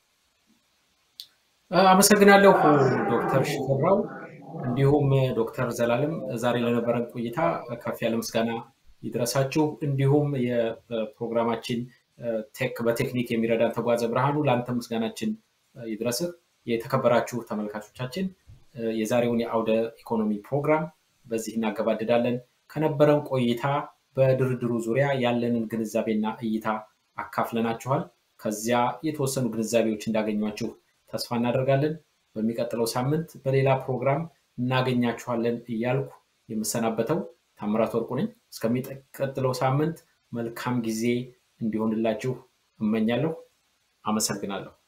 አመሰግናለሁ ዶክተር ሽፈራው እንዲሁም ዶክተር ዘላለም ዛሬ ለነበረን ቆይታ ከፍ ያለ ምስጋና ይድረሳችሁ። እንዲሁም የፕሮግራማችን በቴክኒክ የሚረዳን ተጓዘ ብርሃኑ ለአንተ ምስጋናችን ይድረስህ። የተከበራችሁ ተመልካቾቻችን የዛሬውን የአውደ ኢኮኖሚ ፕሮግራም በዚህ እናገባድዳለን። ከነበረን ቆይታ በድርድሩ ዙሪያ ያለንን ግንዛቤና እይታ አካፍለናችኋል። ከዚያ የተወሰኑ ግንዛቤዎች እንዳገኟችሁ ተስፋ እናደርጋለን። በሚቀጥለው ሳምንት በሌላ ፕሮግራም እናገኛችኋለን እያልኩ የምሰናበተው ታምራት ወርቁ ነኝ። እስከሚቀጥለው ሳምንት መልካም ጊዜ እንዲሆንላችሁ እመኛለሁ። አመሰግናለሁ።